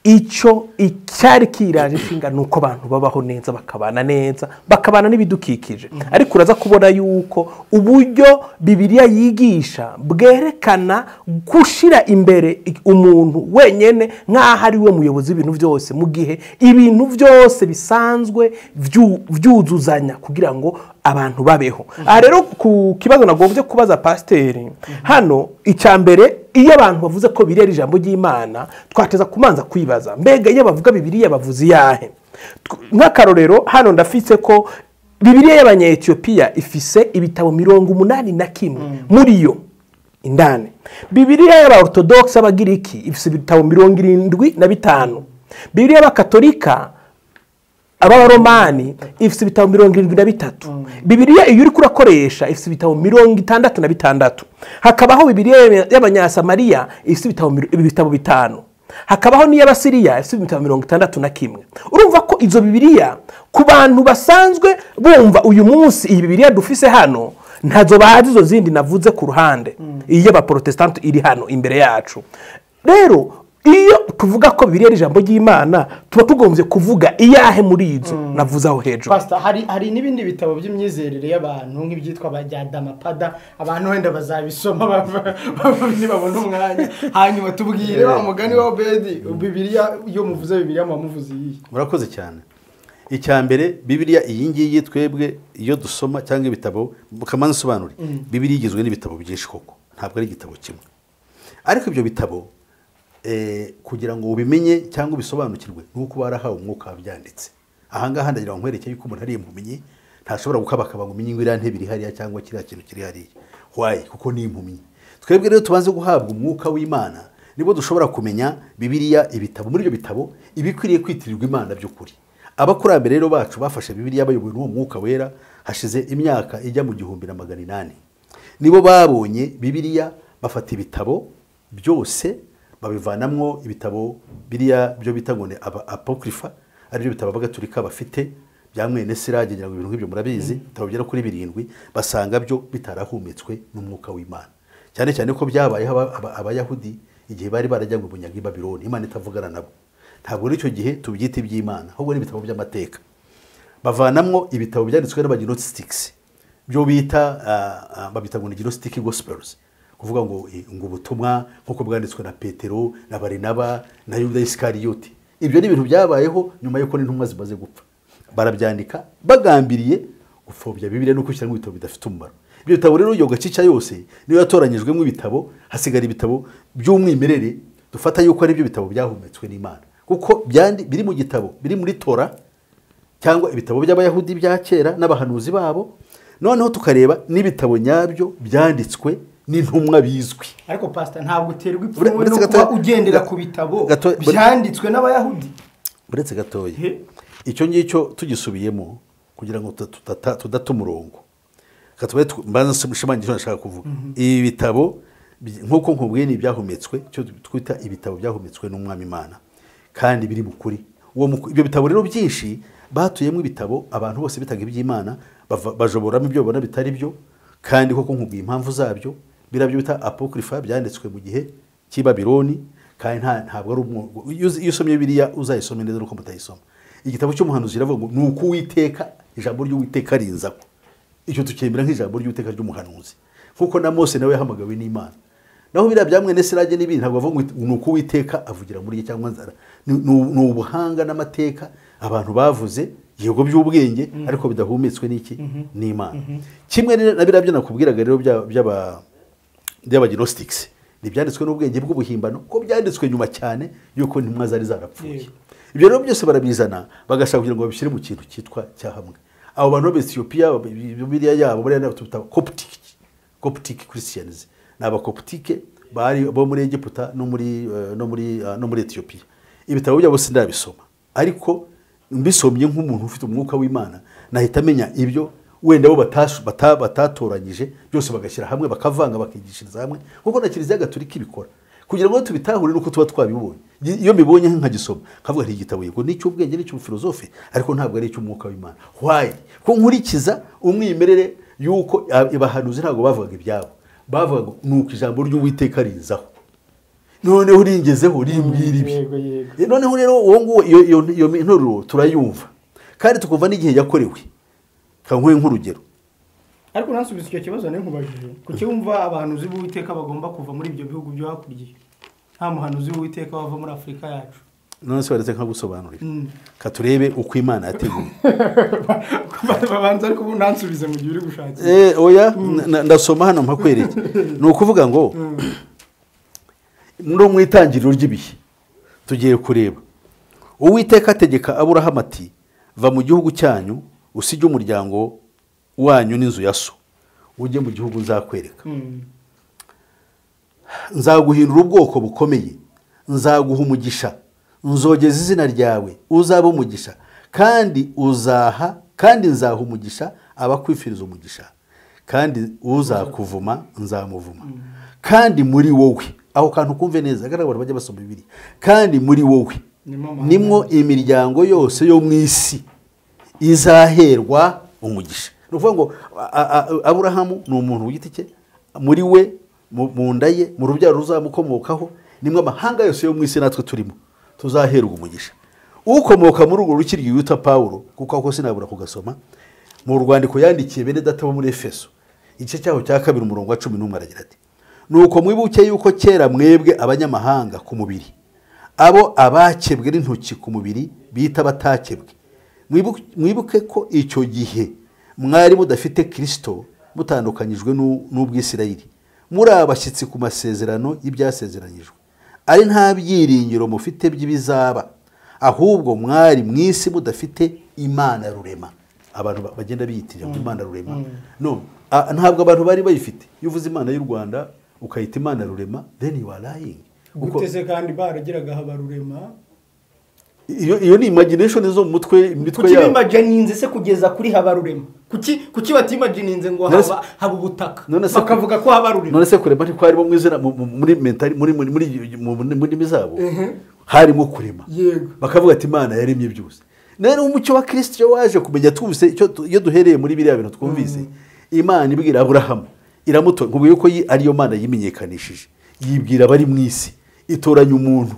icyo icyari kiraje ishinga ni uko abantu babaho neza bakabana neza bakabana n'ibidukikije ariko uraza kubona yuko uburyo bibiliya yigisha bwerekana gushyira imbere i- umuntu wenyine nk'aho ari we muyobozi w'ibintu byose mu gihe ibintu byose bisanzwe byu- byuzuzanya kugira ngo abantu babeho aha rero ku kibazo nagombye kubaza pasiteri hano icya mbere iyo abantu bavuze ko biriya ari ijambo ry'imana twateza kumanza kwibaza mbega iyo bavuga bibiriya bavuze iyahe Tw- nk'akarorero hano ndafite ko bibiriya y'abanyetiyopiya ifise ibitabo mirongo umunani na kimwe muri yo indani bibiriya y'abaortodogisi abagiriki ifise ibitabo mirongo irindwi na bitanu bibiriya y'abakatolika ababaromani ifite ibitabo mirongo irindwi na bitatu bibiriya iyo uri kurakoresha ifite ibitabo mirongo itandatu na bitandatu hakabaho bibiriya y'aba- y'abanyasamariya ifite ibitabo miro- ibitabo bitanu hakabaho n'iy'abasiriya ifite ibitabo mirongo itandatu na kimwe urumva ko izo bibiriya ku bantu basanzwe bumva uyu munsi iyi bibiriya dufise hano ntazo bazi izo zindi navuze ku ruhande iy'abaporotesitanti iri hano imbere yacu rero iyo tuvuga ko biriya ari ijambo ry'imana tuba tugombye kuvuga iyahe muri inzu navuze aho hejuru Pastor, hari hari n'ibindi bitabo by'imyizerere y'abantu nk'ibyitwa abajyadamapada abantu wenda bazabisoma bava- bava- nibabona umwanya hanyuma tubwire wa mugani wa obedi bibiriya iyo muvuze bibiriya muba muvuze iyihe murakoze cyane icya mbere bibiriya iyi ngiyi twebwe iyo dusoma cyangwa ibitabo mukamanza usobanure bibiriya igizwe n'ibitabo byinshi koko ntabwo ari igitabo kimwe ariko ibyo bitabo eh, kugira ngo ubimenye cyangwa ubisobanukirwe ni uko barahawe umwuka wabyanditse ahangaha ndagira ngo nkwereke yuko umuntu ari impumyi ntashobora gukabakaba ngo umenye ngo iriya ntebe iri hariya cyangwa kiriya kintu kiri hariya wayi kuko ni impumyi twebwe rero tubanze guhabwa umwuka w'imana nibwo dushobora kumenya bibiliya ibitabo muri ibyo bitabo ibikwiriye kwitirirwa imana by'ukuri abakurambere rero bacu bafashe bibiliya bayobowe n'uwo mwuka wera hashize imyaka ijya mu gihumbi na magana inani nibo babonye bibiliya bafata ibitabo byose babivanamwo ibitabo biriya byo bita ngo ni aba apokrifa aribyo bitabo abagatulika bafite bya mwene sirage ngira ngo ibintu nk'ibyo murabizi ibitabo bigera kuri birindwi basanga byo bitarahumetswe n'umwuka w'imana cyane cyane ko byabayeho aba- aba- abayahudi igihe bari barajya mu bunyaga i babironi imana itavugana nabo ntabwo n'icyo gihe tubyita iby'imana ahubwo ni ibitabo by'amateka bavanamwo ibitabo byanditswe n'abagenotistics byo bita ah, ah, babita ngo ni gnostic gospels kuvuga ngo eh, ngo ubutumwa nk'uko bwanditswe na petero na barinaba na yuda isikariyoti ibyo ni ibintu byabayeho nyuma y'uko n'intumwa zimaze gupfa barabyandika bagambiriye gupfobya bibiliya no gushyiramo ibitabo bidafite umumaro ibyo bitabo rero iyo gacica yose niyo yatoranyijwemo ibitabo hasigara ibitabo by'umwimerere dufata yuko ari byo bitabo byahumetswe n'imana kuko byandi biri mu gitabo biri muri tora cyangwa ibitabo by'abayahudi bya kera n'abahanuzi babo noneho tukareba n'ibitabo nyabyo byanditswe n'intumwa bizwi ariko pasita ntabwo uterwa Ure- ipfunwe no uretse kuba gato- ugendera ga- ku bitabo gato- ure- byanditswe n'abayahudi uretse gatoya He. icyo ngicyo tugisubiyemo kugira ngo tuta- tutata- tudata umurongo Reka tube tw- mbanza nshimangire icyo nashaka kuvuga ibi bitabo bi- nk'uko nkubwiye ni ibyahumetswe icyo twita ibitabo byahumetswe n'umwami imana kandi biri mu kuri Uwo mu- ibyo bitabo rero byinshi batuyemo ibitabo abantu bose bitaga iby'imana bava- bajoboramo ibyo babona bitari byo kandi koko nkubwiye impamvu zabyo biriya byo bita apokrifa byanditswe mu gihe cy'i babironi kandi nta- ntabwo ari umwuga iyo uzi- iyo usomye biriya uzayisome neza nuko mutayisoma igitabo cy'umuhanuzi kiravuga ngo ni uko uwiteka ijambo ry'uwiteka rinzaho icyo tukemera nk'ijambo ry'uwiteka ry'umuhanuzi nk'uko na mose nawe yahamagawe n'imana naho biriya bya mwene sirage n'ibindi ntabwo bavuga ngo ni uko uwiteka avugira muri ye cyangwa nzara ni ni- ni ubuhanga n'amateka abantu bavuze yego by'ubwenge ariko bidahumetswe n'iki n'imana kimwe na biriya byo nakubwiraga rero bya- by'aba by'abagenostics ni ibyanditswe n'ubwenge bw'ubuhimbano ko byanditswe nyuma cyane y'uko intumwa zari zarapfuye ibyo rero byose barabizana bagashaka kugira ngo babishyire mu kintu cyitwa cyahamwe abo bantu b'abesitiyopiya biriya yabo bariya ni abatuta coptic coptic christians ni abakoptike bari bo muri egiputa no muri eh, no muri eh, no muri etiyopiya ibitabo byabo sindabisoma ariko mbisomye nk'umuntu ufite umwuka w'imana nahita amenya ibyo wenda bo batash- bata- batatoranyije byose bagashyira hamwe bakavanga bakigishiriza hamwe kuko na kiliziya gatolika ibikora kugira ngo tubitahure nuko tuba twabibonye iyo mbibonye nkagisoma nkavuga nti igitabo yego ni icy'ubwenge ni icy'ubufilozofe ariko ntabwo ari icy'umwuka w'imana wayi ko nkurikiza umwimerere y'uko a- abahanuzi ntabwo bavugaga ibyabo bavugaga ngo ni uko ijambo ry'uwiteka rizaho noneho ringezeho rimbwira ibi yego yego Eh, noneho rero uwo nguwo iyo- iyo- iyo nteruro turayumva kandi tukumva n'igihe yakorewe kankuye nk'urugero ariko nansubiza icyo kibazo nari nkubajije kuki wumva abahanuzi b'uwiteka bagomba kuva muri ibyo bihugu byo hakuriye nta muhanuzi w'uwiteka wava muri afurika yacu none se baretse nkagusobanurira katurebe uko imana yateguye babanza ariko ubu nansubize mu gihe uri gushakira Eh, oya na- ndasoma hano mpakwereke ni ukuvuga ngo no mu itangiriro ry'ibihe tugiye kureba uwiteka ategeka aburahamu ati va mu gihugu cyanyu usige umuryango wanyu n'inzu ya so ujye mu gihugu nzakwereka nzaguhindura ubwoko bukomeye nzaguha umugisha nzogeza izina ryawe uzaba umugisha kandi uzaha kandi nzaha umugisha abakwifiriza umugisha kandi uzakuvuma nzamuvuma kandi muri wowe aho kantu kumve neza kandi abantu bajya basoma bibiri kandi muri wowe Nimwo amahanga nimwo imiryango yose yo mu isi izaherwa umugisha ni ukuvuga ngo a- a- a- aburahamu ni umuntu ku giti cye muri we mu mu nda ye mu rubyaro ruzamukomokaho nimwe amahanga yose yo mu isi natwe turimo tuzaherwa umugisha ukomoka muri urwo rukiryi wita paul kuko ako sinabura kugasoma mu rwandiko yandikiye bene data bo muri efeso igice cyaho cya kabiri umurongo wa cumi n'umwe aragira ati nuko mwibuke yuko kera mwebwe abanyamahanga ku mubiri abo abakebwe n'intoki ku mubiri bita batakebwe Mwibu- mwibuke ko icyo gihe mwari mudafite kirisito mutandukanyijwe n'u- n'ubwisirayeli muri abashyitsi ku masezerano y'ibyasezeranyijwe ari nta byiringiro mufite by'ibizaba ahubwo mwari mu isi mudafite imana rurema abantu ba- bagenda biyitirira ngo imana rurema no a- ntabwo abantu bari bayifite iyo uvuze imana y'u rwanda ukayita imana rurema then you are lying Kuko- guteze kandi barageraga habarurema iyo iyo ni imagination zo mu mutwe imitwe kuki yabo bimajininze se kugeza kuri habarurema kuki kuki batimajininze ngo None se- haba haba ubutaka none se- bakavuga ko habarurema none se kurema ntiko harimo mu izina mu- mu- muri mentali muri muri muri mu- mu- mu ndimi zabo harimo kurema Yego. bakavuga ati imana yaremye byose rero umucyo wa kirisito waje kumenya twumvise icyo tu- iyo duhereye muri biriya bintu twumvise imana ibwira aburahamu iramutora ngo yuko yi- ariyo mana yimenyekanishije yibwira abari mu isi itoranya umuntu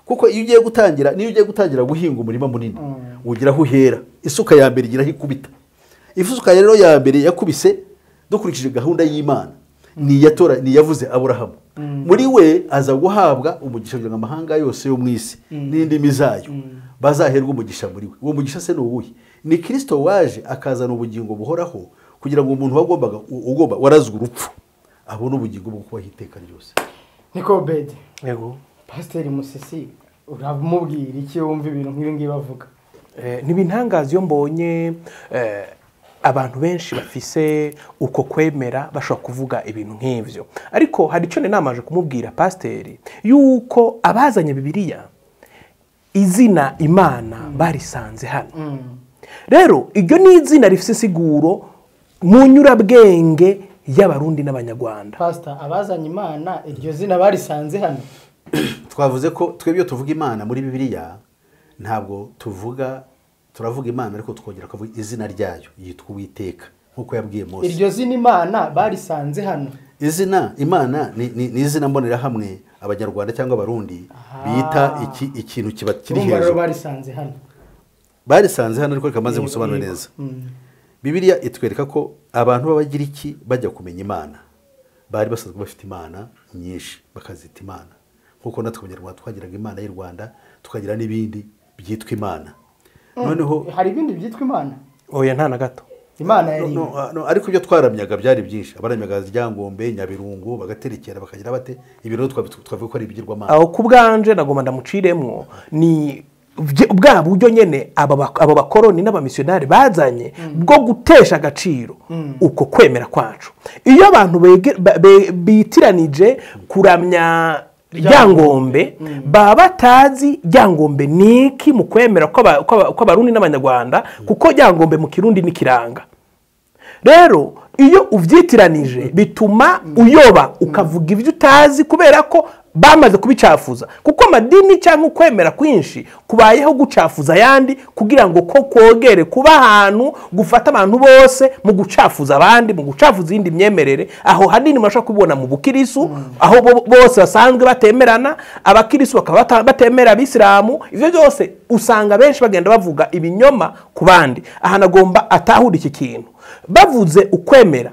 kuko iyo ugiye gutangira niyo ugiye gutangira guhinga umurima munini ugira aho uhera isuka ya mbere igira aho ikubita isuka rero ya mbere yakubise dukurikije gahunda y'imana ni iyatora ni iyavuze aburahamu muri we aza guhabwa umugisha kugira ngo amahanga yose yo mu isi n'indimi zayo bazaherwa umugisha muri we uwo mugisha se ni uwuhe ni kirisito waje akazana ubugingo buhoraho kugira ngo umuntu wagombaga u- ugomba warazwe urupfu abone ubugingo bwo kubaho iteka ryose niko bede yego pasiteri musisi uramubwira iki wumva ibintu nk'ibi ngibi bavuga Eh, ntibintangaza iyo mbonye eh, abantu benshi bafise uko kwemera bashobora kuvuga ibintu nk'ibyo ariko hari icyo ninamaje kumubwira pasiteri yuko abazanye bibiliya izina imana barisanze hano rero iryo ni izina rifite insiguro mu nyurabwenge y'abarundi n'abanyarwanda pasita abazanye imana iryo zina barisanze hano twavuze ko twebwe iyo tuvuga imana muri bibiliya ntabwo tuvuga turavuga imana ariko twongera tukavuga izina ryayo yitwa uwiteka nk'uko yabwiye mose iryo zina imana barisanze hano izina imana ni, ni, ni izina mbonerahamwe abanyarwanda cyangwa abarundi bita iki, ikintu kiba kiri urumva rero hejuru barisanze hano barisanze hano ariko rikamaze Yego, gusobanura yego. neza Mm. bibiliya itwereka ko abantu b'abagiriki bajya kumenya imana bari basanzwe bafite imana nyinshi bakazita imana nk'uko natwe abanyarwanda twagiraga imana y'u rwanda tukagira n'ibindi byitwa imana noneho hari ibindi byitwa imana oya nta na gato imana no, yari no, ah, no, ariko ibyo twaramyaga byari byinshi abaramyaga ryangombe nyabirungu bagaterekera bakagira bate ibiro twavuga ko ari ibigirwamana aho ku bwanje nagomba ndamuciremwo ni bye- bwa buryo nyine aba bak- abo bakoroni n'abamisiyonari bazanye bwo gutesha agaciro uko kwemera kwacu iyo abantu bege- ba- be- bitiranije kuramya ryangombe baba batazi ryangombe ni iki mu kwemera kw'aba- kw'aba- kw'abarundi n'abanyarwanda kuko ryangombe mu kirundi ni kiranga rero iyo ubyitiranije bituma uyoba ukavuga ibyo utazi kubera ko bamaze kubicafuza kuko amadini cyangwa ukwemera kwinshi kubayeho gucafuza ayandi kugira ngo ko kogere kuba ahantu gufata abantu bose mu gucafuza abandi mu gucafuza iyindi myemerere aho hanini murashobora kubibona mu bukirisu aho bo- bose basanzwe batemerana abakirisu bakaba bata- batemera abisilamu ibyo byose usanga benshi bagenda bavuga ibinyoma ku bandi ahantu agomba atahura iki kintu bavuze ukwemera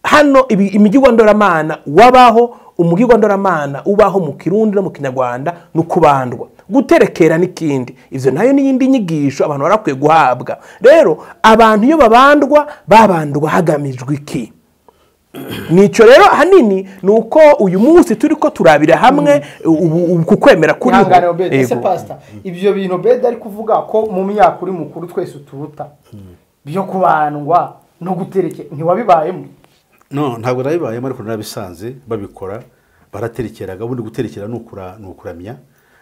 hano ibi- imigirwa ndoramana wabaho umugirwa ndoramana ubaho mu kirundi no mu kinyarwanda ni ukubandwa guterekera n'ikindi ibyo nayo ni iyindi nyigisho abantu barakwiye guhabwa rero abantu iyo babandwa babandwa hagamijwe iki nicyo rero ahanini ni uko uyu munsi turi ko turabira hamwe ubu- ubu kukwemera kuri ihangane obedi ese pasita ibyo bintu obedi ari kuvuga ko mu myaka uri mukuru twese uturuta byo kubandwa no gutereke ntiwabibayemo no ntabwo nabibayemo ariko narabisanze babikorera baraterekeraga ubundi guterekera ni ukura- ni ukuramya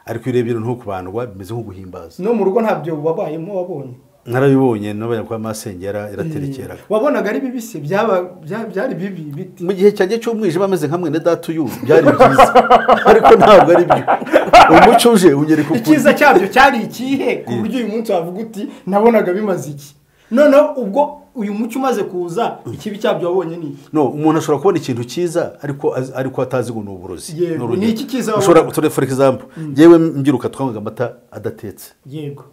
ariko iyo urebye no kubandwa bimeze nko guhimbaza no mu rugo ntabyo wabayemo wabonye narabibonye n'abanyarwanda masengera iraterekeraga wabonaga ari bibisi byaba bya- byari bibi biti mu gihe cyanjye cy'umwijima ameze nka mwene data uyu byari byiza ariko ntabwo ari byo umuco uje unyereka ukuri icyiza cyabyo cyari ikihe ku buryo uyu munsi wavuga uti nabonaga bimaze iki noneho ubwo uyu mucyo umaze kuza ikibi cyabyo wabonye ni iki no umuntu ashobora kubona ikintu cyiza ariko az- ariko atazi ngo ni uburozi Yego, urugero. ni iki cyiza ushobora wabonye? tore for example ngewe mbyiruka twanywaga amata adatetse yego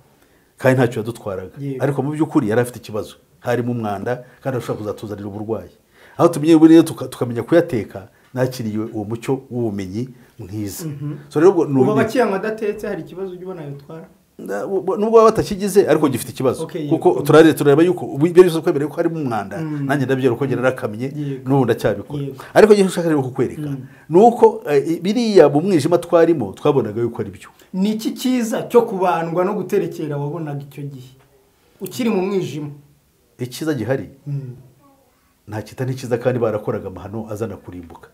kandi ntacyo yadutwaraga Yego. ariko mu by'ukuri yari afite ikibazo harimo umwanda kandi ashobora kuzatuzanira uburwayi aho tumenye ubu rero tuka- tukamenya kuyateka nakiriye uwo mucyo w'ubumenyi mwiza so rero ubwo ni ubu ubumenyi- abakiyanywa adatetse hari ikibazo ujya ubona yatwara Na- bu- nubwo baba batakigize ariko gifite ikibazo Okay, yego. kuko turare turareba yuko ibyo byose twemera yuko harimo umwanda nanjye ndabyera uko ngera narakamye Yego. n'ubu ndacyabikora Yego. ariko njye ushaka rero kukwereka ni uko eh, biriya mu mwijima twarimo twabonaga yuko ari byo ni iki cyiza cyo kubandwa no guterekera wabonaga icyo gihe ukiri mu mwijima icyiza gihari nta kita n'ikiza kandi barakoraga amahano azana kurimbuka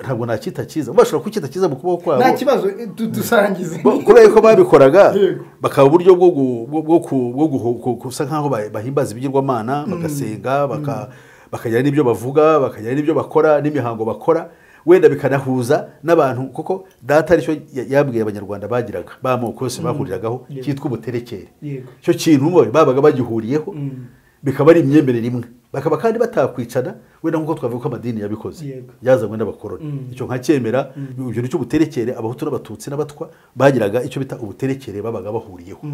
ntabwo nta kita cyiza bashobora kucyita cyiza mu kubaho kwabo nta kibazo eh, du- dusangize Bo- kubera yuko babikoraga Yego. bakaba uburyo bwo gu- bwo- bwo ku- bwo guhu- ku- gusa nk'aho ba- bahimbaza ibigirwamana bagasenga baka- bakagira n'ibyo bavuga bakagira n'ibyo bakora n'imihango bakora wenda bikanahuza n'abantu kuko data aricyo ya- yabwiye abanyarwanda bagiraga b'amoko yose bahuriragaho cyitwa ubuterekere Yego. icyo kintu bo babaga bagihuriyeho bikaba ari imyemerere imwe bakaba kandi batakwicana wenda nk'uko twavuga ko amadini yabikoze Yego. yazanywe n'abakoroni icyo nkacyemera ibyo nicyo ubuterekere abahutu n'abatutsi n'abatwa bagiraga icyo bita ubuterekere babaga bahuriyeho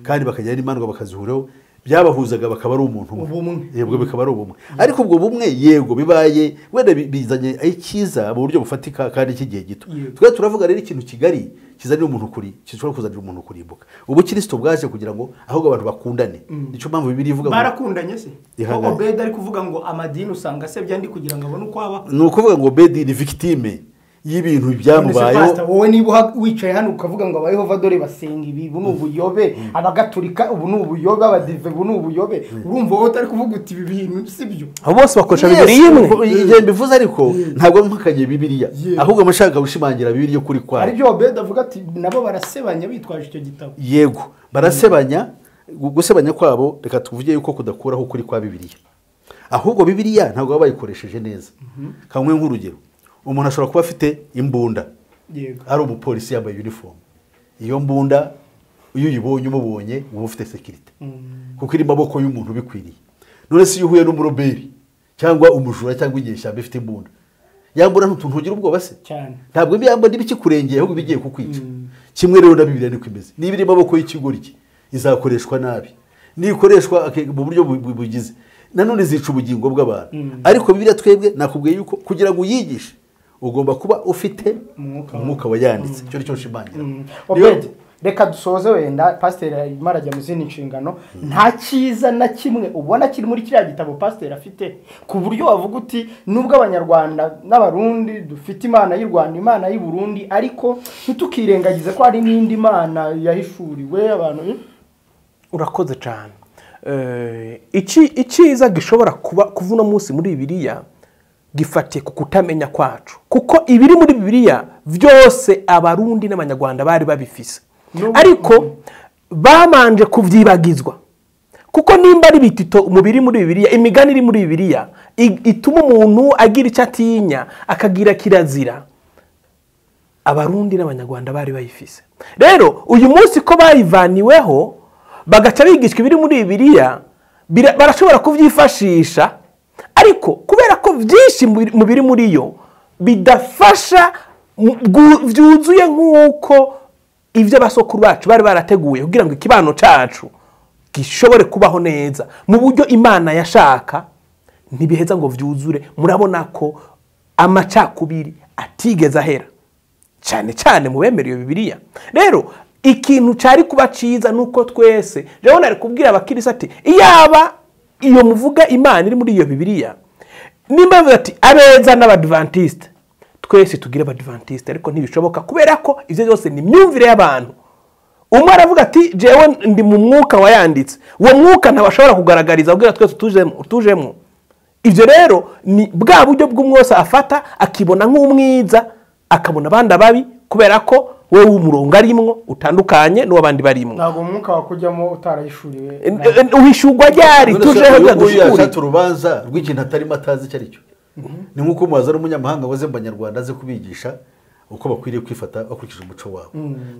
kandi bakagira n'imandwa bakazihuraho byabahuzaga bakaba ari umuntu Ubumwe. yego bikaba ari ubumwe ariko ubwo bumwe yego bibaye wenda bi- bizanye ari cyiza mu buryo bufatika kandi cy'igihe gito Yego. twe turavuga rero ikintu kigari kizanira umuntu kuri gishobora kuzanira umuntu kurimbuka ubukirisitu bwaje kugira ngo ahubwo abantu bakundane nicyo mpamvu bibiri ivuga ngo barakundanye se Ihangane. ko obedi ari kuvuga ngo amadini usanga asebya ndi kugira ngo abone uko aba ni ukuvuga ngo bedi ni victime y'ibintu byamubayeho Pastor, wowe niba uha- wicaye hano ukavuga ngo abayehova dore basenga ibi ubu ni ubuyobe abagaturika ubu ni ubuyobe abadive ubu ni ubuyobe urumva wowe utari kuvuga uti ibi bintu si byo abo bose bakoresha Yes, bibiri imwe ubwo igihe mbivuze ariko ntabwo mpakanye bibiriya Yes. ahubwo mba nshaka gushimangira bibiriya kuri kwayo aribyo obedi avuga ati nabo barasebanya bitwaje icyo gitabo yego barasebanya gu- gusebanya kwabo reka tuvuge yuko kudakuraho ukuri kwa bibiriya ahubwo bibiriya ntabwo baba bayikoresheje neza kamwe nk'urugero umuntu ashobora kuba afite imbunda yego ari umupolisi yambaye uniform iyo mbunda iyo uyibonye umubonye uba ufite sekirite kuko iri mu maboko y'umuntu ubikwiriye none se iyo uhuye n'umuroberi cyangwa umujura cyangwa inyeshyamba ifite imbunda yambura ntutuntu ugira ubwoba se cyane ntabwo biyamba n'ibikikurengeye ahubwo bigiye kukwica kimwe rero na bibiriya niko imeze niba iri mu maboko y'ikigoryi izakoreshwa nabi nikoreshwa ake- mu buryo bu- bu- bugize nanone zica ubugingo bw'abantu ariko bibiriya twebwe nakubwiye yuko kugira ngo uyigishe ugomba kuba ufite Umwuka. umwuka wayanditse icyo ni cyo nshimangira obedi reka dusoze wenda pasiteri arimo arajya mu zindi nshingano nta cyiza na kimwe ubona kiri muri kiriya gitabo pasiteri afite ku buryo wavuga uti nubwo abanyarwanda n'abarundi dufite imana y'u rwanda imana y'u burundi ariko ntitukirengagize ko hari n'indi mana yahishuriwe abantu urakoze cyane Eh, iki- icyiza gishobora kuba kuva uno munsi muri bibiliya gifatiye ku kutamenya kwacu kuko ibiri muri bibiliya byose abarundi n'abanyarwanda bari babifise ariko babanje kubyibagizwa kuko nimba ari bitito umubiri muri bibiliya imigani iri muri bibiliya i- ituma umuntu agira icyo atinya akagira kirazira abarundi n'abanyarwanda bari bayifise rero uyu munsi ko bayivaniweho bagaca bigishwa ibiri muri bibiliya bira- barashobora kubyifashisha ariko kubera ko byinshi mu biri- mu biri muri yo bidafasha mu- bwu- byuzuye nk'uko ibyo abasokuru bacu bari barateguye kugira ngo ikibano cyacu gishobore kubaho neza mu buryo imana yashaka ntibiheza ngo byuzure murabona ko amacakubiri atigeze ahera cyane cyane mu bemera iyo bibiliya rero ikintu cyari kuba cyiza ni uko twese rero ari kubwira abakirisi ati iyaba iyo muvuga imana iri muri iyo bibiliya nimba bavuga ati abeza n'abadivantisite twese tugire abadivantisite ariko ntibishoboka kubera ko ibyo byose ni imyumvire y'abantu umwe aravuga ati jewe ndi mu mwuka wayanditse uwo mwuka ntabashobora kugaragariza abwira twese tujemo- tujemo ibyo rero ni bwa buryo bw'umwose afata akibona nk'umwiza akabona abandi ababi kubera ko wowe w'umurongo arimwo utandukanye n'uw'abandi barimwo ntabwo umwuka wakujyamo utarayishuriwe wishyurwa ryari None se tujeho uyu bya nguyu dushyukure yashatse urubanza rw'ikintu atarimo atazi icyo ari cyo ni nk'uko umubaza n'umunyamahanga waze mu banyarwanda aze kubigisha uko bakwiriye kwifata bakurikije umuco wabo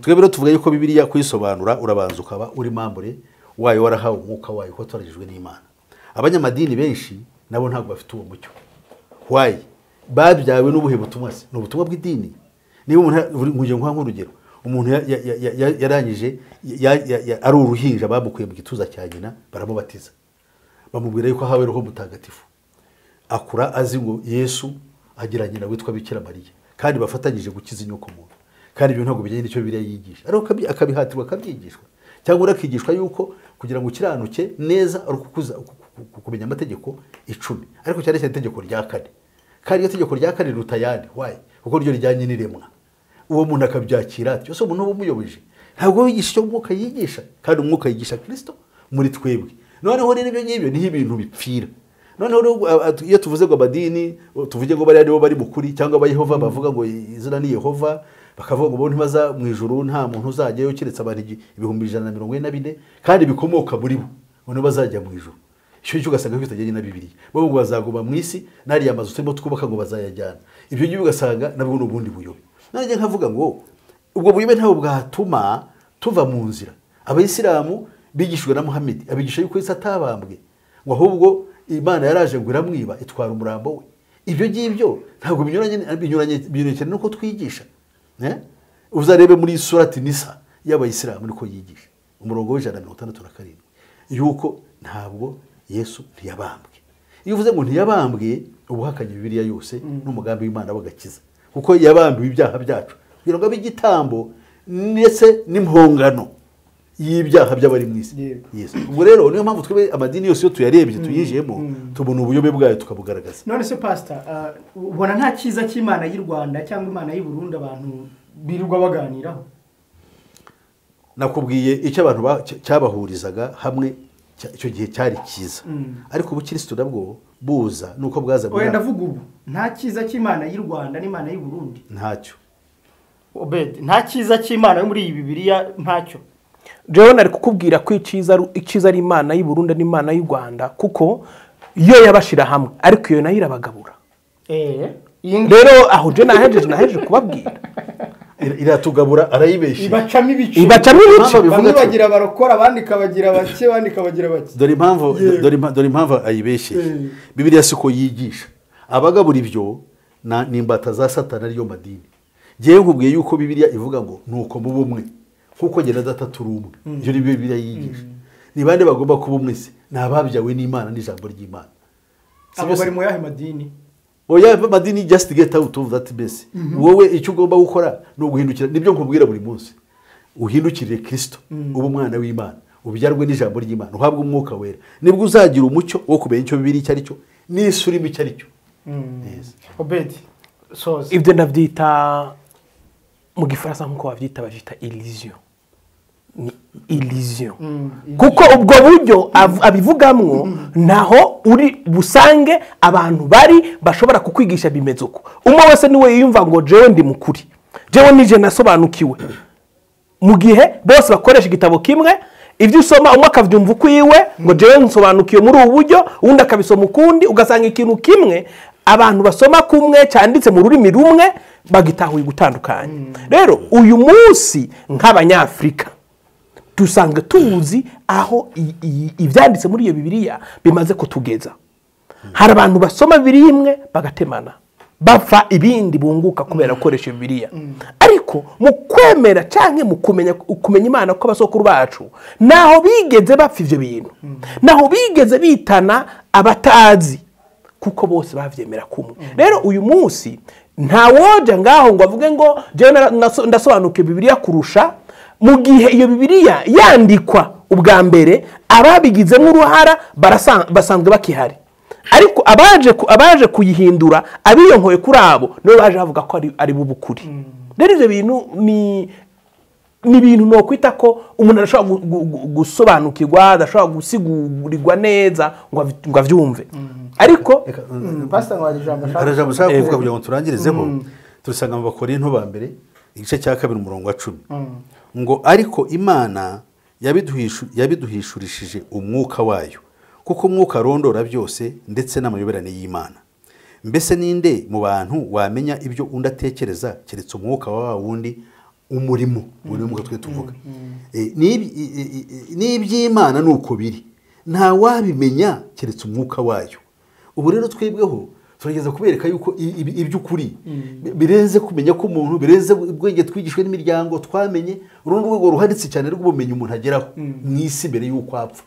twebwe rero tuvuga yuko bibiriya kuyisobanura urabanza ukaba uri mambure wayo warahawe umwuka wayo kuko turagijwe n'imana abanyamadini benshi nabo ntabwo bafite uwo mucyo wayi babyawe n'ubuhe butumwa se ni ubutumwa bw'idini niba umuntu nkujya nkuha nk'urugero umuntu ya- ya- ya- ya- ya- yarangije ya- ya- ya- ari uruhinja bamukuye mu gituza cya nyina baramubatiza bamubwira yuko ahawe roho mutagatifu akura azi ngo yesu agira nyina witwa bikira mariya kandi bafatanyije gukiza inyoko muntu kandi ibyo ntabwo bijyanye n'icyo biriya yigisha ariko akabi- akabihatirwa akabyigishwa cyangwa urakigishwa yuko kugira ngo ukiranuke neza ari ukukuza uku- uku- uku- kumenya amategeko icumi ariko cyane cyane itegeko rya kane kandi iryo tegeko rya kane riruta ayandi wayi kuko ryo rijyanye n'iremwa uwo muntu akabyakira ati ese umuntu uba umuyoboje ntabwo wigisha icyo umwuka yigisha kandi umwuka yigisha kirisito muri twebwe noneho rero ibyo ngibyo niho ibintu bipfira noneho rero, ah, ah, iyo tuvuze ngo amadini oh, tuvuge ngo bariya nibo bari mukuri cyangwa abayehova bavuga ngo izina ni yehova bakavuga ngo bo ntibaza mu ijuru nta muntu uzajyayo keretse abantu igi- ibihumbi ijana na mirongo ine na bine kandi bikomoka muri bo ngo nibo bazajya mu ijuru icyo ngicyo ugasanga bitagenda na bibiriya bo ngo bazaguma mu isi n'ariya mazu turimo twubaka ngo bazayajyana ibyo ngibyo ugasanga nabwo ni ubundi buyobe nanjye nkavuga ngo ubwo buyobe ntabwo bwatuma tuva mu nzira abayisilamu bigishijwe na muhammed abigisha yuko yesu atabambwe ngo ahubwo imana yaraje ngo iramwiba itwara umurambo we ibyo ngibyo ntabwo binyuranye binyuranye binyuranye n'uko twigisha eh? uzarebe muri surati nisa y'abayisilamu niko yigisha umurongo w'ijana na mirongo itandatu na karindwi yuko ntabwo yesu ntiyabambwe iyo uvuze ngo ntiyabambwe uba uhakanye bibiliya yose n'umugambi w'imana w'agakiza kuko yabambiwe ibyaha byacu kugira ngo abe igitambo ndetse n'impongano y'ibyaha by'abari mu isi Yego. Yesu. ubwo rero niyo mpamvu twebe amadini yose iyo tuyarebye tuyijemo tubona ubuyobe bwayo tukabugaragaza none se pasita ubona nta cyiza cy'imana y'u rwanda cyangwa imana y'u burundi abantu birirwa baganiraho nakubwiye icyo abantu ba- cy- cyabahurizaga hamwe cya- icyo gihe cyari cyiza ariko ubukirisitu nabwo buza nuko bwaza oya bwa- ndavuga ubu nta cyiza cy'imana y'u rwanda n'imana y'u burundi ntacyo obedi nta cyiza cy'imana yo muri iyi bibiliya ntacyo jewe nari kukubwira ko icyiza ari- icyiza ari imana y'u Burundi n'imana y'u Rwanda kuko yo yabashira hamwe ariko iyo nayo irabagabura eee iyi ngiyi rero aho je nahejeje nahejeje kubabwira Ir- iratugabura arayibeshya ibacamo ibice ibacamo ibice Impamvu bamwe bivuga atyo. bagira abarokora abandi ikabagira bake abandi ikabagira bake dore impamvu dore impa- dore impamvu ayibeshye Mm. bibiliya si uko yigisha abagabura ibyo na- ni imbata za satana ariyo madini ngewe nkubwiye yuko bibiliya ivuga ngo nuko muba umwe nk'uko jye na data turi umwe ibyo ni byo bibiliya yigisha ni bande bagomba kuba umwe se ni ababyawe n'imana n'ijambo ry'imana Si abo bose- bari mu yahe madini oya amadini just get out of that mess wowe icyo ugomba gukora ni uguhindukira nibyo nkubwira buri munsi uhindukirire kirisito ube umwana w'imana ubyarwe n'ijambo ry'imana uhabwe umwuka wera nibwo uzagira umucyo wo kumenya icyo bibiri icyo ari cyo n'isi urimo icyo ari cyo obedi soza ibyo ndabyita mu gifaransa nk'uko babyita babyita illusion ni illusion kuko ubwo buryo av- abivugamwo naho uri busange abantu bari bashobora kukwigisha bimeze uko umwe wese niwe yiyumva ngo jewe ndi mukuri jewe nije nasobanukiwe mu gihe bose bakoresha igitabo kimwe ibyo usoma umwe akabyumva ukwiwe ngo jewe nsobanukiwe muri ubu buryo undi akabisoma ukundi ugasanga ikintu kimwe abantu basoma kumwe cyanditse mu rurimi rumwe bagitahuye gutandukanye rero uyu munsi nk'abanyafurika dusanga tuzi aho i- i- ibyanditse muri iyo bibiliya bimaze kutugeza hari abantu basoma bibiri imwe bagatemana bapfa ibindi bunguka kubera gukoresha bibiliya ariko mu kwemera cyangwa mu kumenya kumenya imana kw'abasokuru bacu ntaho bigeze bapfa ibyo bintu ntaho bigeze bitana abatazi kuko bose babyemera kumwe rero uyu munsi nta woja ngaho ngo avuge ngo "Jewe nara- naso- ndasobanukiwe bibiliya kurusha mu gihe iyo bibiliya yandikwa ubwa mbere ababigizemo uruhara barasa- basanzwe bakihari ariko abaje ku- abaje kuyihindura abiyonkoye kuri abo nibo baje bavuga ko ari- ari bo bukuri rero ibyo bintu ni ni ibintu nokwita ko umuntu adashobora gu- gu- gu- gusobanukirwa adashobora gusigurirwa neza ngo avi- ngo abyumve ariko Reka, mm, pasita ngo hari ijambo hari ashaka ijambo nshaka kuvuga kugira ngo turangirizeho turasanga mu bakorinto ba mbere igice cya kabiri umurongo wa cumi ngo ariko imana yabiduhishu- yabiduhishurishije umwuka wayo kuko umwuka arondora byose ndetse n'amayoberane y'imana mbese ninde mu bantu wamenya ibyo undi atekereza keretse umwuka wa wa wundi umurimo umurimo twe tuvuga Eh, n'ibi- i- i- i- n'iby'imana ni uko biri nta wabimenya keretse umwuka wayo ubu rero twebweho turageza kubereka yuko i- ibi- iby'ukuri bi- birenze kumenya k'umuntu birenze ubwenge twigishwe n'imiryango twamenye urundi rwego ruharitse cyane rw'ubumenyi umuntu ageraho mu isi mbere y'uko apfa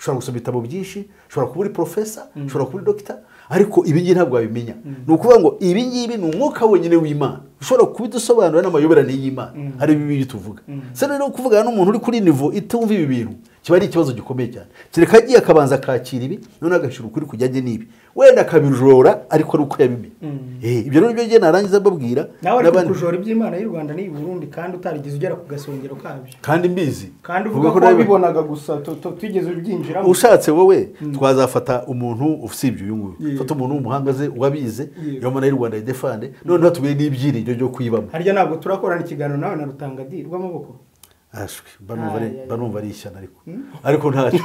ushobora gusoma ibitabo byinshi ushobora kuba uri porofesa ushobora kuba uri dogita ariko ibi ngibi ntabwo wabimenya ni ukuvuga ngo ibi ngibi ni umwuka wenyine w'imana ushobora kubidusobanurira n'amayoberane y'imana ari bibi tuvuga se rero kuvugana n'umuntu uri kuri nivo itumva ibi bintu kiba ari ikibazo gikomeye cyane kereka agiye akabanza akakira ibi noneho agashyira ukuri kujyanye n'ibi wenda akabijora ariko ari uko yabimenye Eh, ibyo rero nibyo njye narangiza mbabwira nawe ariko n'abandi. kujora iby'imana y'u rwanda n'iyi burundi kandi utarigeze ugera ku gasongero kabyo kandi mbizi kandi Uvuga uvuga ko ko nawe- wabibonaga gusa tu- tu- tigeze ubyinjiramo ushatse wowe twazafata umuntu usibye uyu nguyu Yeah. fata umuntu w'umuhanga ze wabize Yeah. yomana y'u rwanda idefande noneho tubire n'ibyiringiro byo kuyibamo harya ntabwo turakorana ikiganiro nawe na rutangadi rw'amaboko ashwi banumva ari- Ay, ay, ay. banumva ari ishyano ariko ariko ntacyo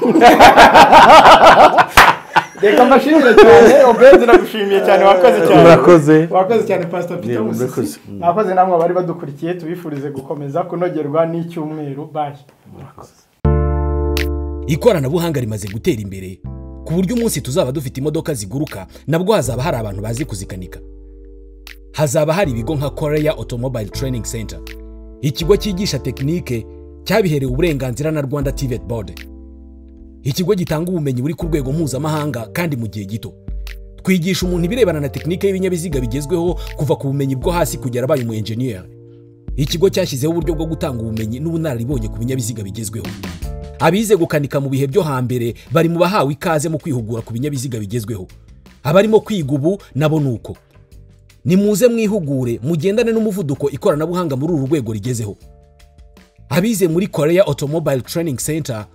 reka mbashimire cyane obenzi nagushimiye cyane wakoze cyane Murakoze. wakoze cyane pastor peter Yego, musisi murakoze. mwakoze namwe abari badukurikiye tubifurize gukomeza kunogerwa n'icyumweru bayi ikoranabuhanga rimaze gutera imbere ku buryo umunsi tuzaba dufite imodoka ziguruka nabwo hazaba hari abantu bazi kuzikanika hazaba hari ibigo nka koreya automobile training center ikigo cyigisha tekinike cyabiherewe uburenganzira na rwanda tivet board ikigo gitanga ubumenyi buri ku rwego mpuzamahanga kandi mu gihe gito twigisha umuntu ibirebana na tekinike y'ibinyabiziga bigezweho kuva ku bumenyi bwo hasi kugera abaye umu enjeniyeri ikigo cyashyizeho uburyo bwo gutanga ubumenyi n'ubunararibonye ku binyabiziga bigezweho abize gukanika mu bihe byo hambere bari mu bahawe ikaze mu kwihugura ku binyabiziga bigezweho abarimo kwiga ubu nabo ni uko nimuze mwihugure mugendane n'umuvuduko ikoranabuhanga muri uru rwego rigezeho abize muri korea automobile training center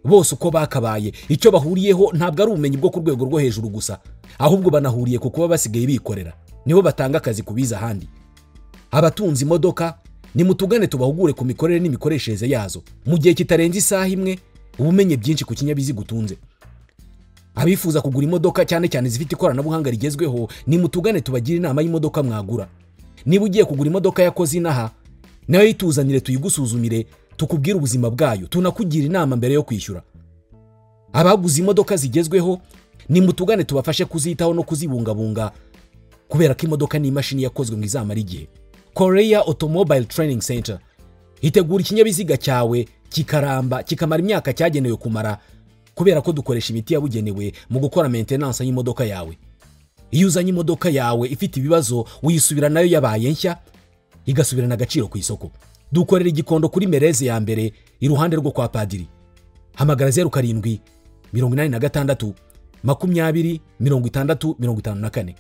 bose uko bakabaye icyo bahuriyeho ntabwo ari ubumenyi bwo ku rwego rwo hejuru gusa ahubwo banahuriye ku kuba basigaye bikorera nibo batanga akazi ku bize ahandi abatunze imodoka nimutugane tubahugure ku mikorere n'imikoreshereze yazo mu gihe kitarenze isaha imwe ubumenye byinshi ku kinyabiziga utunze abifuza kugura imodoka cyane cyane zifite ikoranabuhanga rigezweho nimutugane tubagire inama y'imodoka mwagura niba ugiye kugura imodoka yakoze inaha nayo yituzanire tuyigusuzumire tukubwire ubuzima bwayo tunakugira inama mbere yo kwishyura abaguze imodoka zigezweho nimutugane tubafashe kuzitaho no kuzibungabunga kubera ko imodoka ni imashini yakozwe ngo izamara igihe korea automobile training center itegura ikinyabiziga cyawe kikaramba kikamara imyaka cyagenewe kumara kubera ko dukoresha imiti yabugenewe mu gukora maintenance y'imodoka yawe iyo uzanye imodoka yawe ifite ibibazo uyisubira nayo yabaye nshya igasubirana agaciro ku isoko dukorera igikondo kuri mereze ya mbere iruhande rwo kwa padiri hamagara zeru karindwi mirongo inani na gatandatu makumyabiri mirongo itandatu mirongo itanu na kane